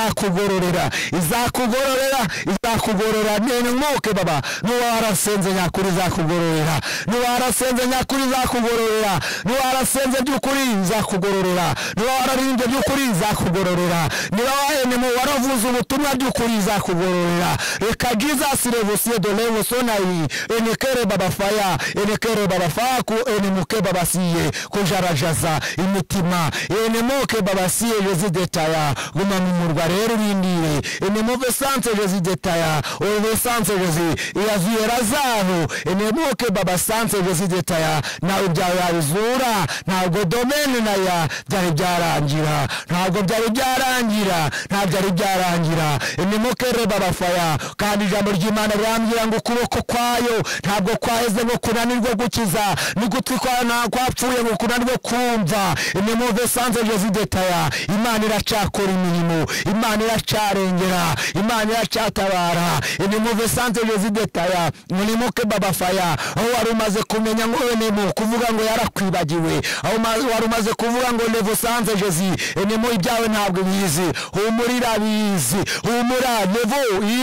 izakugororera izakugororera izakugororera nene mwoke baba nuwarasenze nyakuri izakugororera nuwarasenze nyakuri izakugororera nuwarasenze byukuri izakugororera nuwararirimbye byukuri izakugororera nibawaenemo waravuze ubutumwa byukuri izakugororera reka jesus levo siedo levo sonayi enekere baba faya enekere baba faku enemuke baba siye kujarajaza imitima enemoke babasiye rezidetaya guma mu murwa rero urindire enemove sanse rezidetaya ove sanse rezi iyazuye razaro enemoke babasanse rezidetaya nawe byawe yabizura ntabwo domene naya byari byarangira ntabwo byari byarangira nta byari byarangira enemoke re babafaya kandi ijambo ry'imana rirambwira ngo ukuboko kwayo ntabwo kwaheze ngo kunanirwe gukiza n'ugutwi kwa nta kwapfuye ngo kunanirwe kumva imwe mu vesanze rezidetaya imana iracyakora imirimo mirimo imana iracarengera imana iracyatabara inimuve sante jezidetaya murimuke baba faya aho wari umaze kumenya ngo enemo kuvuga ngo yarakwibagiwe aho ma- wari umaze kuvuga ngo levo sanze jezi enemo ibyawe ntabwo bizi humurira bizi humura levo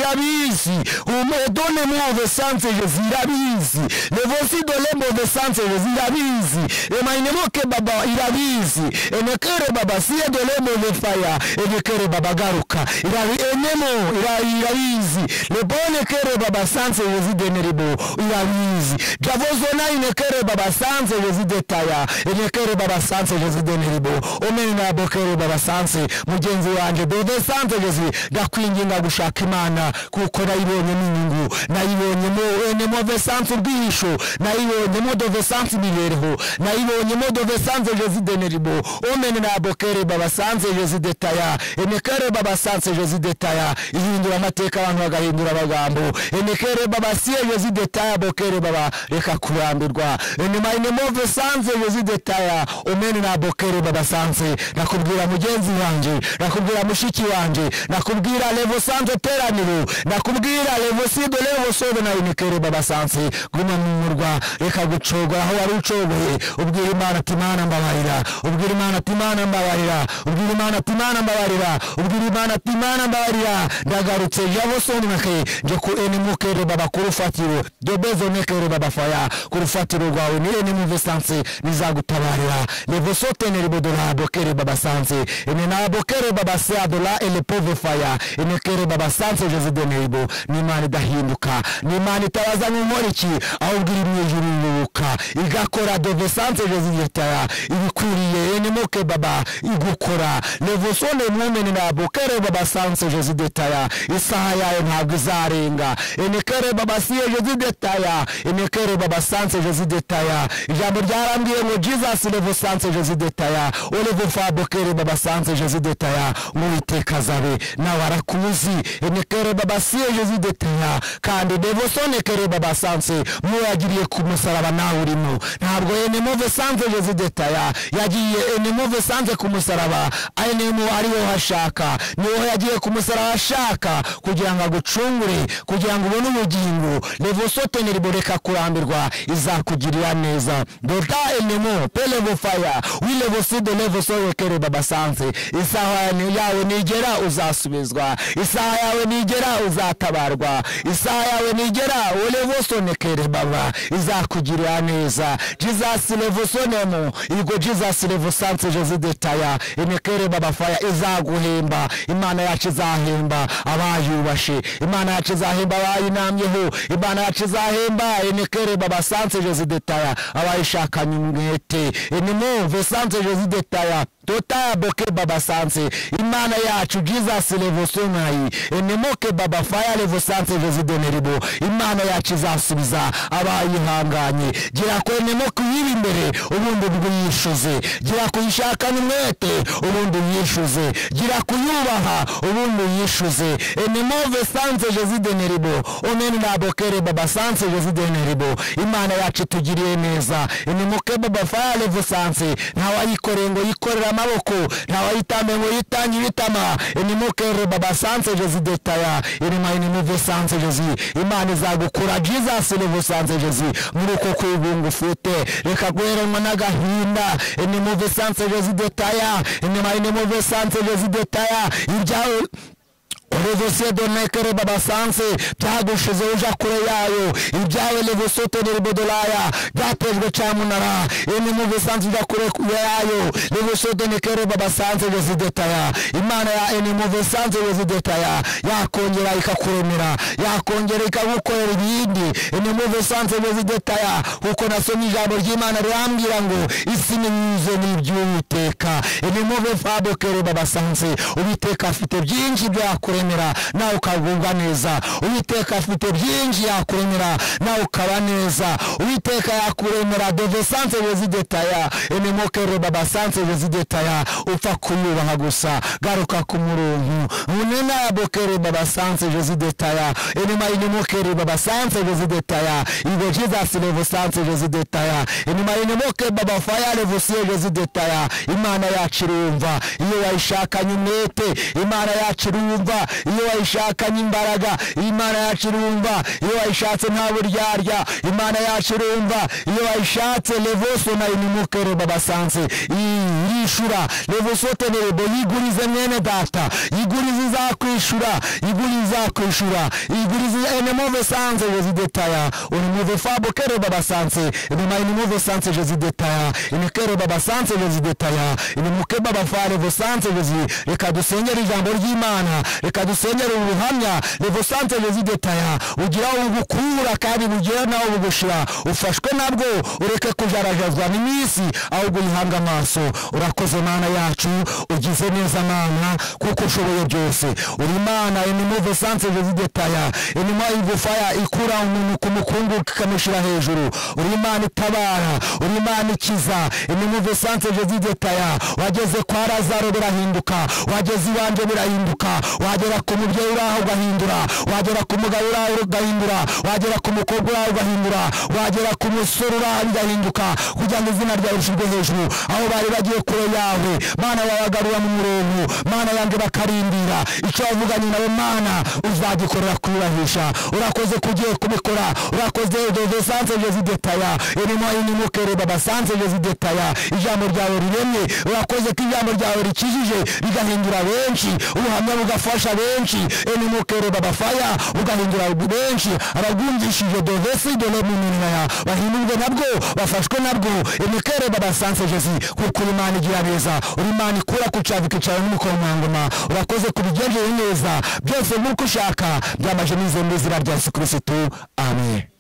irabizi humura done muve sanze jezi irabizi levo si dolembo ve sanze jezi irabizi emayinemoke baba irabizi enekere baba siye dolembo ve faya enekere baba garuka Irabi- enemo ira- irabizi lebone kere baba sanze jezi deneribo irabizi javozona inekere baba sanze jezi detaya enekere baba sanze jezi deneribo omenina bokere baba sanze mugenzi wanjye dove sanze jezi ndakwinginga gushaka imana kuko nayibonye n'inyungu nayibonyemo enemo vesanse urwihisho nayibonyemo dovesanse imibereho nayibonyemo dovesanse jezi deneribo omenina bokere baba sanze jezi detaya enekere baba sanze jezi detaya ihindura amateka abantu bagahindura amagambo enekere baba siye jezi detaya bokere baba reka kurambirwa enema inemove sanze jezi detaya omene na bokere baba sanze nakubwira mugenzi wanjye nakubwira mushiki wanjye nakubwira levo sanze teraniro nakubwira levo sido levo sove na enekere baba sanze guma mu murwa reka gucogora aho wari ucogoye ubwira imana ati mana mbabarira ubwira imana ati mana mbabarira ubwira imana ati mana mbabarira ubwira imana ati mana mbabarira ndagarutse javosononake nje ku enimukere baba ku rufatiro dobezonekere baba faya ku rufatiro rwawe ni enimuvesanse nizagutabarira levosoteneribodoladokere baba sanse ene nabokere baba seadola elepove faya enekere baba sanse jezideneribo n'imana idahinduka n'imana itabaza nkumoriki ahubwo iri mu ijuru irubuka igakora dovesanse jezigetara ibikwiriye enimuke baba igukora levosone mwumene nabokere baba sanse jezidetara isaha yayo ntabwo izarenga enekere baba siye jezidetara enekere baba sanse jezidetara ijambo ryarambwiye ngo jesus levo sanse jezidetara olevo fabokere baba sanse jezidetara mwiteka zabe nawe arakuzi enekere baba siye jezidetara kandi levosone kere baba sanse mwagiriye ku musaraba nawe urimo ntabwo enemove sanse jezidetara yagiye enemove sanse ku musaraba enemu ariwo hashaka niho yagiye ku musaraba ashaka kugira ngo agucungure kugira ngo ubone ubugingo levosoteneribo reka kurambirwa izakugirira neza dota enemu pelevofaya wilevoside levosorekere babasanze isaha ya- yawe nigera uzasubizwa isaha yawe nigera uzatabarwa isaha yawe nigera olevosonekere baba izakugirira neza jesus levosonemu igo jesus levosanse jezidetaya imikere babafaya izaguhemba imana yacu izahemba abayubashe imana yacu izahemba abayinamyeho imana yacu izahemba imikere babasanse jezidetaya abayishakanye umwete inimuve sanse jezidetaya tota boke baba sanse imana yacu jesus levosonayi enemoke baba faya levosanse vezideneribo imana yacu izasubiza abayihanganye gira ku enemoke uyibe imbere ubundi bwiyishuze gira kuyishakana umwete ubundi uyishuze gira kuyubaha ubundi uyishuze enemove sanse jezideneribo oneni nabokere baba sanse jezideneribo imana yacu itugiriye neza enemoke baba faya levosanse ntawayikoreye ngo yikorere amaboko ntawayitambe ngo yitange ibitama inimukere baba sanse jezi detaya inima inimuve sanse jezi imana izagukura jesus levo sanse jezi muri uko kwibunga ufite reka guheranwa n'agahinda inimuve sanse jezi detaya inima inimuve sanse jezi detaya ibyawe Revosie donekere baba sanse byagushize uja kure yayo ibyawe levosote neribodolaya byatejwe cyamunara ene mu bisanzwe uja kure yayo levosote nekere baba sanse rezidetaya imana ya ene mu bisanzwe rezidetaya yakongera ikakuremera yakongera ikagukorera ibindi ene mu bisanzwe rezidetaya kuko nasomye ijambo ry'imana rirambwira ngo isi ni myize n'iby'uwiteka ene mu bifabokere baba sanse uwiteka afite byinshi byakuremera yakuremera nawe ukagubwa neza uwiteka afite byinshi yakuremera nawe ukaba neza uwiteka yakuremera deve sanse rezidetaya enemokere baba sanse rezidetaya upfa kuyubaha gusa garuka ku murungu munena yabokere baba sanse rezidetaya enema inemokere baba sanse rezidetaya igo jesus levo sanse rezidetaya enema inemoke baba faya levo siye rezidetaya imana yacu irumva iyo wayishakanye umwete imana yacu irumva iyo wayishakanye imbaraga imana yacu irumva iyo wayishatse nta buryarya imana yacu irumva iyo wayishatse levoso nayo nimukere babasanze irishura levoso tenerebo yigurize mwene data yigurize izakwishura yigurize izakwishura yigurize enemove sanze rezidetaya onemove fabokere babasanze enema enemove sanze rezidetaya enekere babasanze rezidetaya enemuke babafare vosanze rezi reka dusengere ijambo ry'imana reka dusengere ubu buhamya levosanze rezidetaya ugira ubukura kandi bugera nawe bugushira ufashwe nabwo ureke kujarajazwa n'iminsi ahubwo uyihanga amaso urakoze mana yacu ugize neza mana kuko ushoboye byose uri imana inimove sanse rezidetaya inuma igufaya ikura umuntu ku mukungu ikamushyira hejuru uri imana itabara uri imana ikiza inimove sanse rezidetaya wageze kwa lazaro birahinduka wageze iwanjye birahinduka wagera ku mubyeyi uraho ugahindura wagera ku mugabo uraho ugahindura wagera ku mukobwa uraho ugahindura wagera ku musore uraho ugahinduka kugira ngo izina ryawe rishyirwe hejuru aho bari bagiye kure yawe mana wabagarura mu murongo mana yanjye bakarindira icyo wavuganye nawe mana uzagikorera kuyubahisha urakoze kugiye kubikora urakoze dove sanse rezidetaya irimo inimukere baba sanse rezidetaya ijambo ryawe riremye urakoze ko ijambo ryawe rikijije rigahindura benshi ubuhamya bugafasha benshi inimukere baba faya bugahindura benshi ababwumvishije dovesi dore mu minaya bahindurwe nabwo bafashwe nabwo imikere baba sanse jezi kuko uri imana igira neza uri imana ikura ku cyavu ikicara n'umukomangoma urakoze kubigenzure neza byose nk'uko ushaka byamaje n'izindi zira rya yesu kirisitu amen